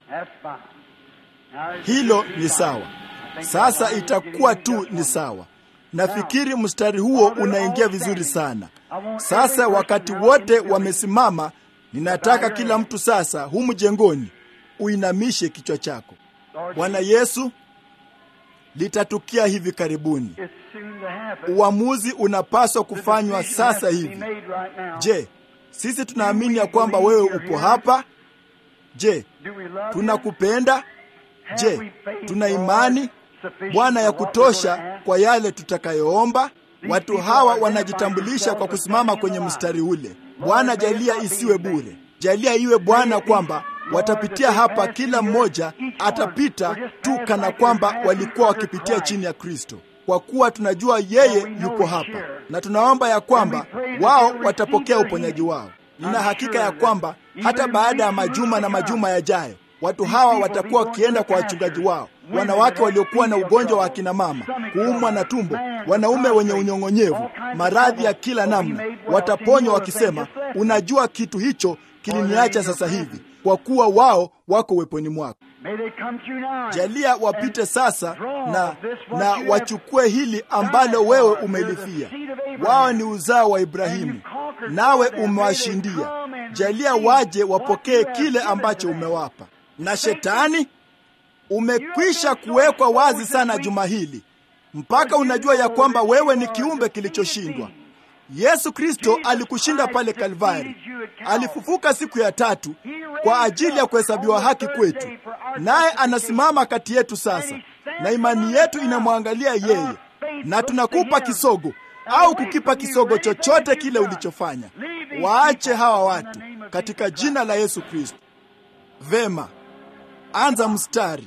Hilo ni sawa. Sasa itakuwa tu ni sawa. Nafikiri mstari huo unaingia vizuri sana. Sasa wakati wote wamesimama, ninataka kila mtu sasa humu jengoni uinamishe kichwa chako. Bwana Yesu, litatukia hivi karibuni. Uamuzi unapaswa kufanywa sasa hivi. Je, sisi tunaamini ya kwamba wewe upo hapa? Je, tunakupenda? Je, tuna imani Bwana ya kutosha kwa yale tutakayoomba? Watu hawa wanajitambulisha kwa kusimama kwenye mstari ule. Bwana, jalia isiwe bure, jalia iwe Bwana kwamba watapitia hapa, kila mmoja atapita tu kana kwamba walikuwa wakipitia chini ya Kristo, kwa kuwa tunajua yeye yupo hapa, na tunaomba ya kwamba wao watapokea uponyaji wao. Nina hakika ya kwamba hata baada ya majuma na majuma yajayo Watu hawa watakuwa wakienda kwa wachungaji wao, wanawake waliokuwa na ugonjwa wa akina mama, kuumwa na tumbo, wanaume wenye unyong'onyevu, maradhi ya kila namna, wataponywa wakisema, unajua kitu hicho kiliniacha sasa hivi, kwa kuwa wao wako uweponi mwako. Jalia wapite sasa na, na wachukue hili ambalo wewe umelifia. Wao ni uzao wa Ibrahimu, nawe umewashindia. Jalia waje wapokee kile ambacho umewapa. Na shetani umekwisha kuwekwa wazi sana juma hili, mpaka unajua ya kwamba wewe ni kiumbe kilichoshindwa. Yesu Kristo alikushinda pale Kalvari. Alifufuka siku ya tatu kwa ajili ya kuhesabiwa haki kwetu, naye anasimama kati yetu sasa, na imani yetu inamwangalia yeye, na tunakupa kisogo au kukipa kisogo chochote kile ulichofanya. Waache hawa watu katika jina la Yesu Kristo. Vema, anza mstari.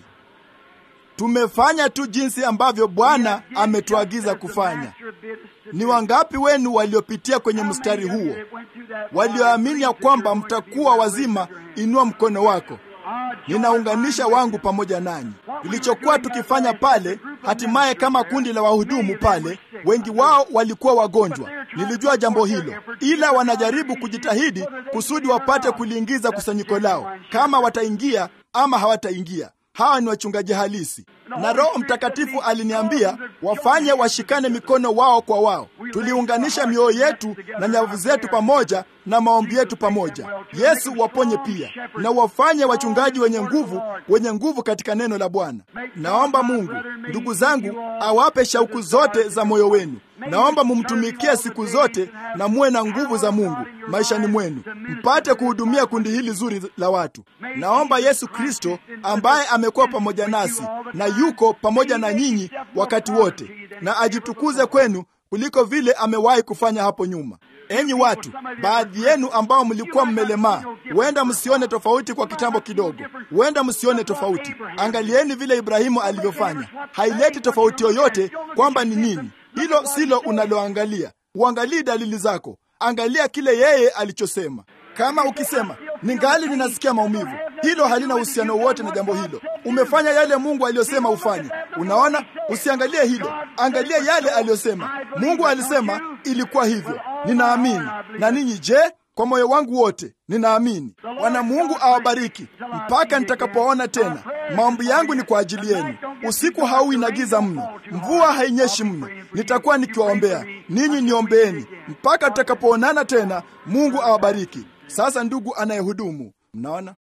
Tumefanya tu jinsi ambavyo Bwana ametuagiza kufanya. Ni wangapi wenu waliopitia kwenye mstari huo, walioamini ya kwamba mtakuwa wazima? Inua mkono wako. Ninaunganisha wangu pamoja nanyi. Tulichokuwa tukifanya pale, hatimaye kama kundi la wahudumu pale, wengi wao walikuwa wagonjwa. Nilijua jambo hilo, ila wanajaribu kujitahidi kusudi wapate kuliingiza kusanyiko lao, kama wataingia ama hawataingia. Hawa ni wachungaji halisi, na Roho Mtakatifu aliniambia wafanye washikane mikono wao kwa wao. Tuliunganisha mioyo yetu na nyavu zetu pamoja na maombi yetu pamoja. Yesu waponye pia, na wafanye wachungaji wenye nguvu, wenye nguvu katika neno la Bwana. Naomba Mungu, ndugu zangu, awape shauku zote za moyo wenu. Naomba mumtumikie siku zote na muwe na nguvu za Mungu maishani mwenu, mpate kuhudumia kundi hili zuri la watu. Naomba Yesu Kristo ambaye amekuwa pamoja nasi na yuko pamoja na nyinyi wakati wote, na ajitukuze kwenu kuliko vile amewahi kufanya hapo nyuma. Enyi watu, baadhi yenu ambao mlikuwa mmelemaa, huenda msione tofauti kwa kitambo kidogo, huenda msione tofauti. Angalieni vile Ibrahimu alivyofanya. Haileti tofauti yoyote kwamba ni nini. Hilo silo unaloangalia. Uangalii dalili zako, angalia kile yeye alichosema. Kama ukisema ningali ninasikia maumivu, hilo halina uhusiano wote na jambo hilo. Umefanya yale Mungu aliyosema ufanye. Unaona, usiangalie hilo, angalia yale aliyosema. Mungu alisema ilikuwa hivyo. Ninaamini. Na ninyi je? Kwa moyo wangu wote ninaamini. Bwana Mungu awabariki mpaka nitakapoona tena. Maombi yangu ni kwa ajili yenu. Usiku hauwi na giza mno, mvua hainyeshi mno. Nitakuwa nikiwaombea ninyi, niombeeni mpaka tutakapoonana tena. Mungu awabariki. Sasa ndugu anayehudumu, mnaona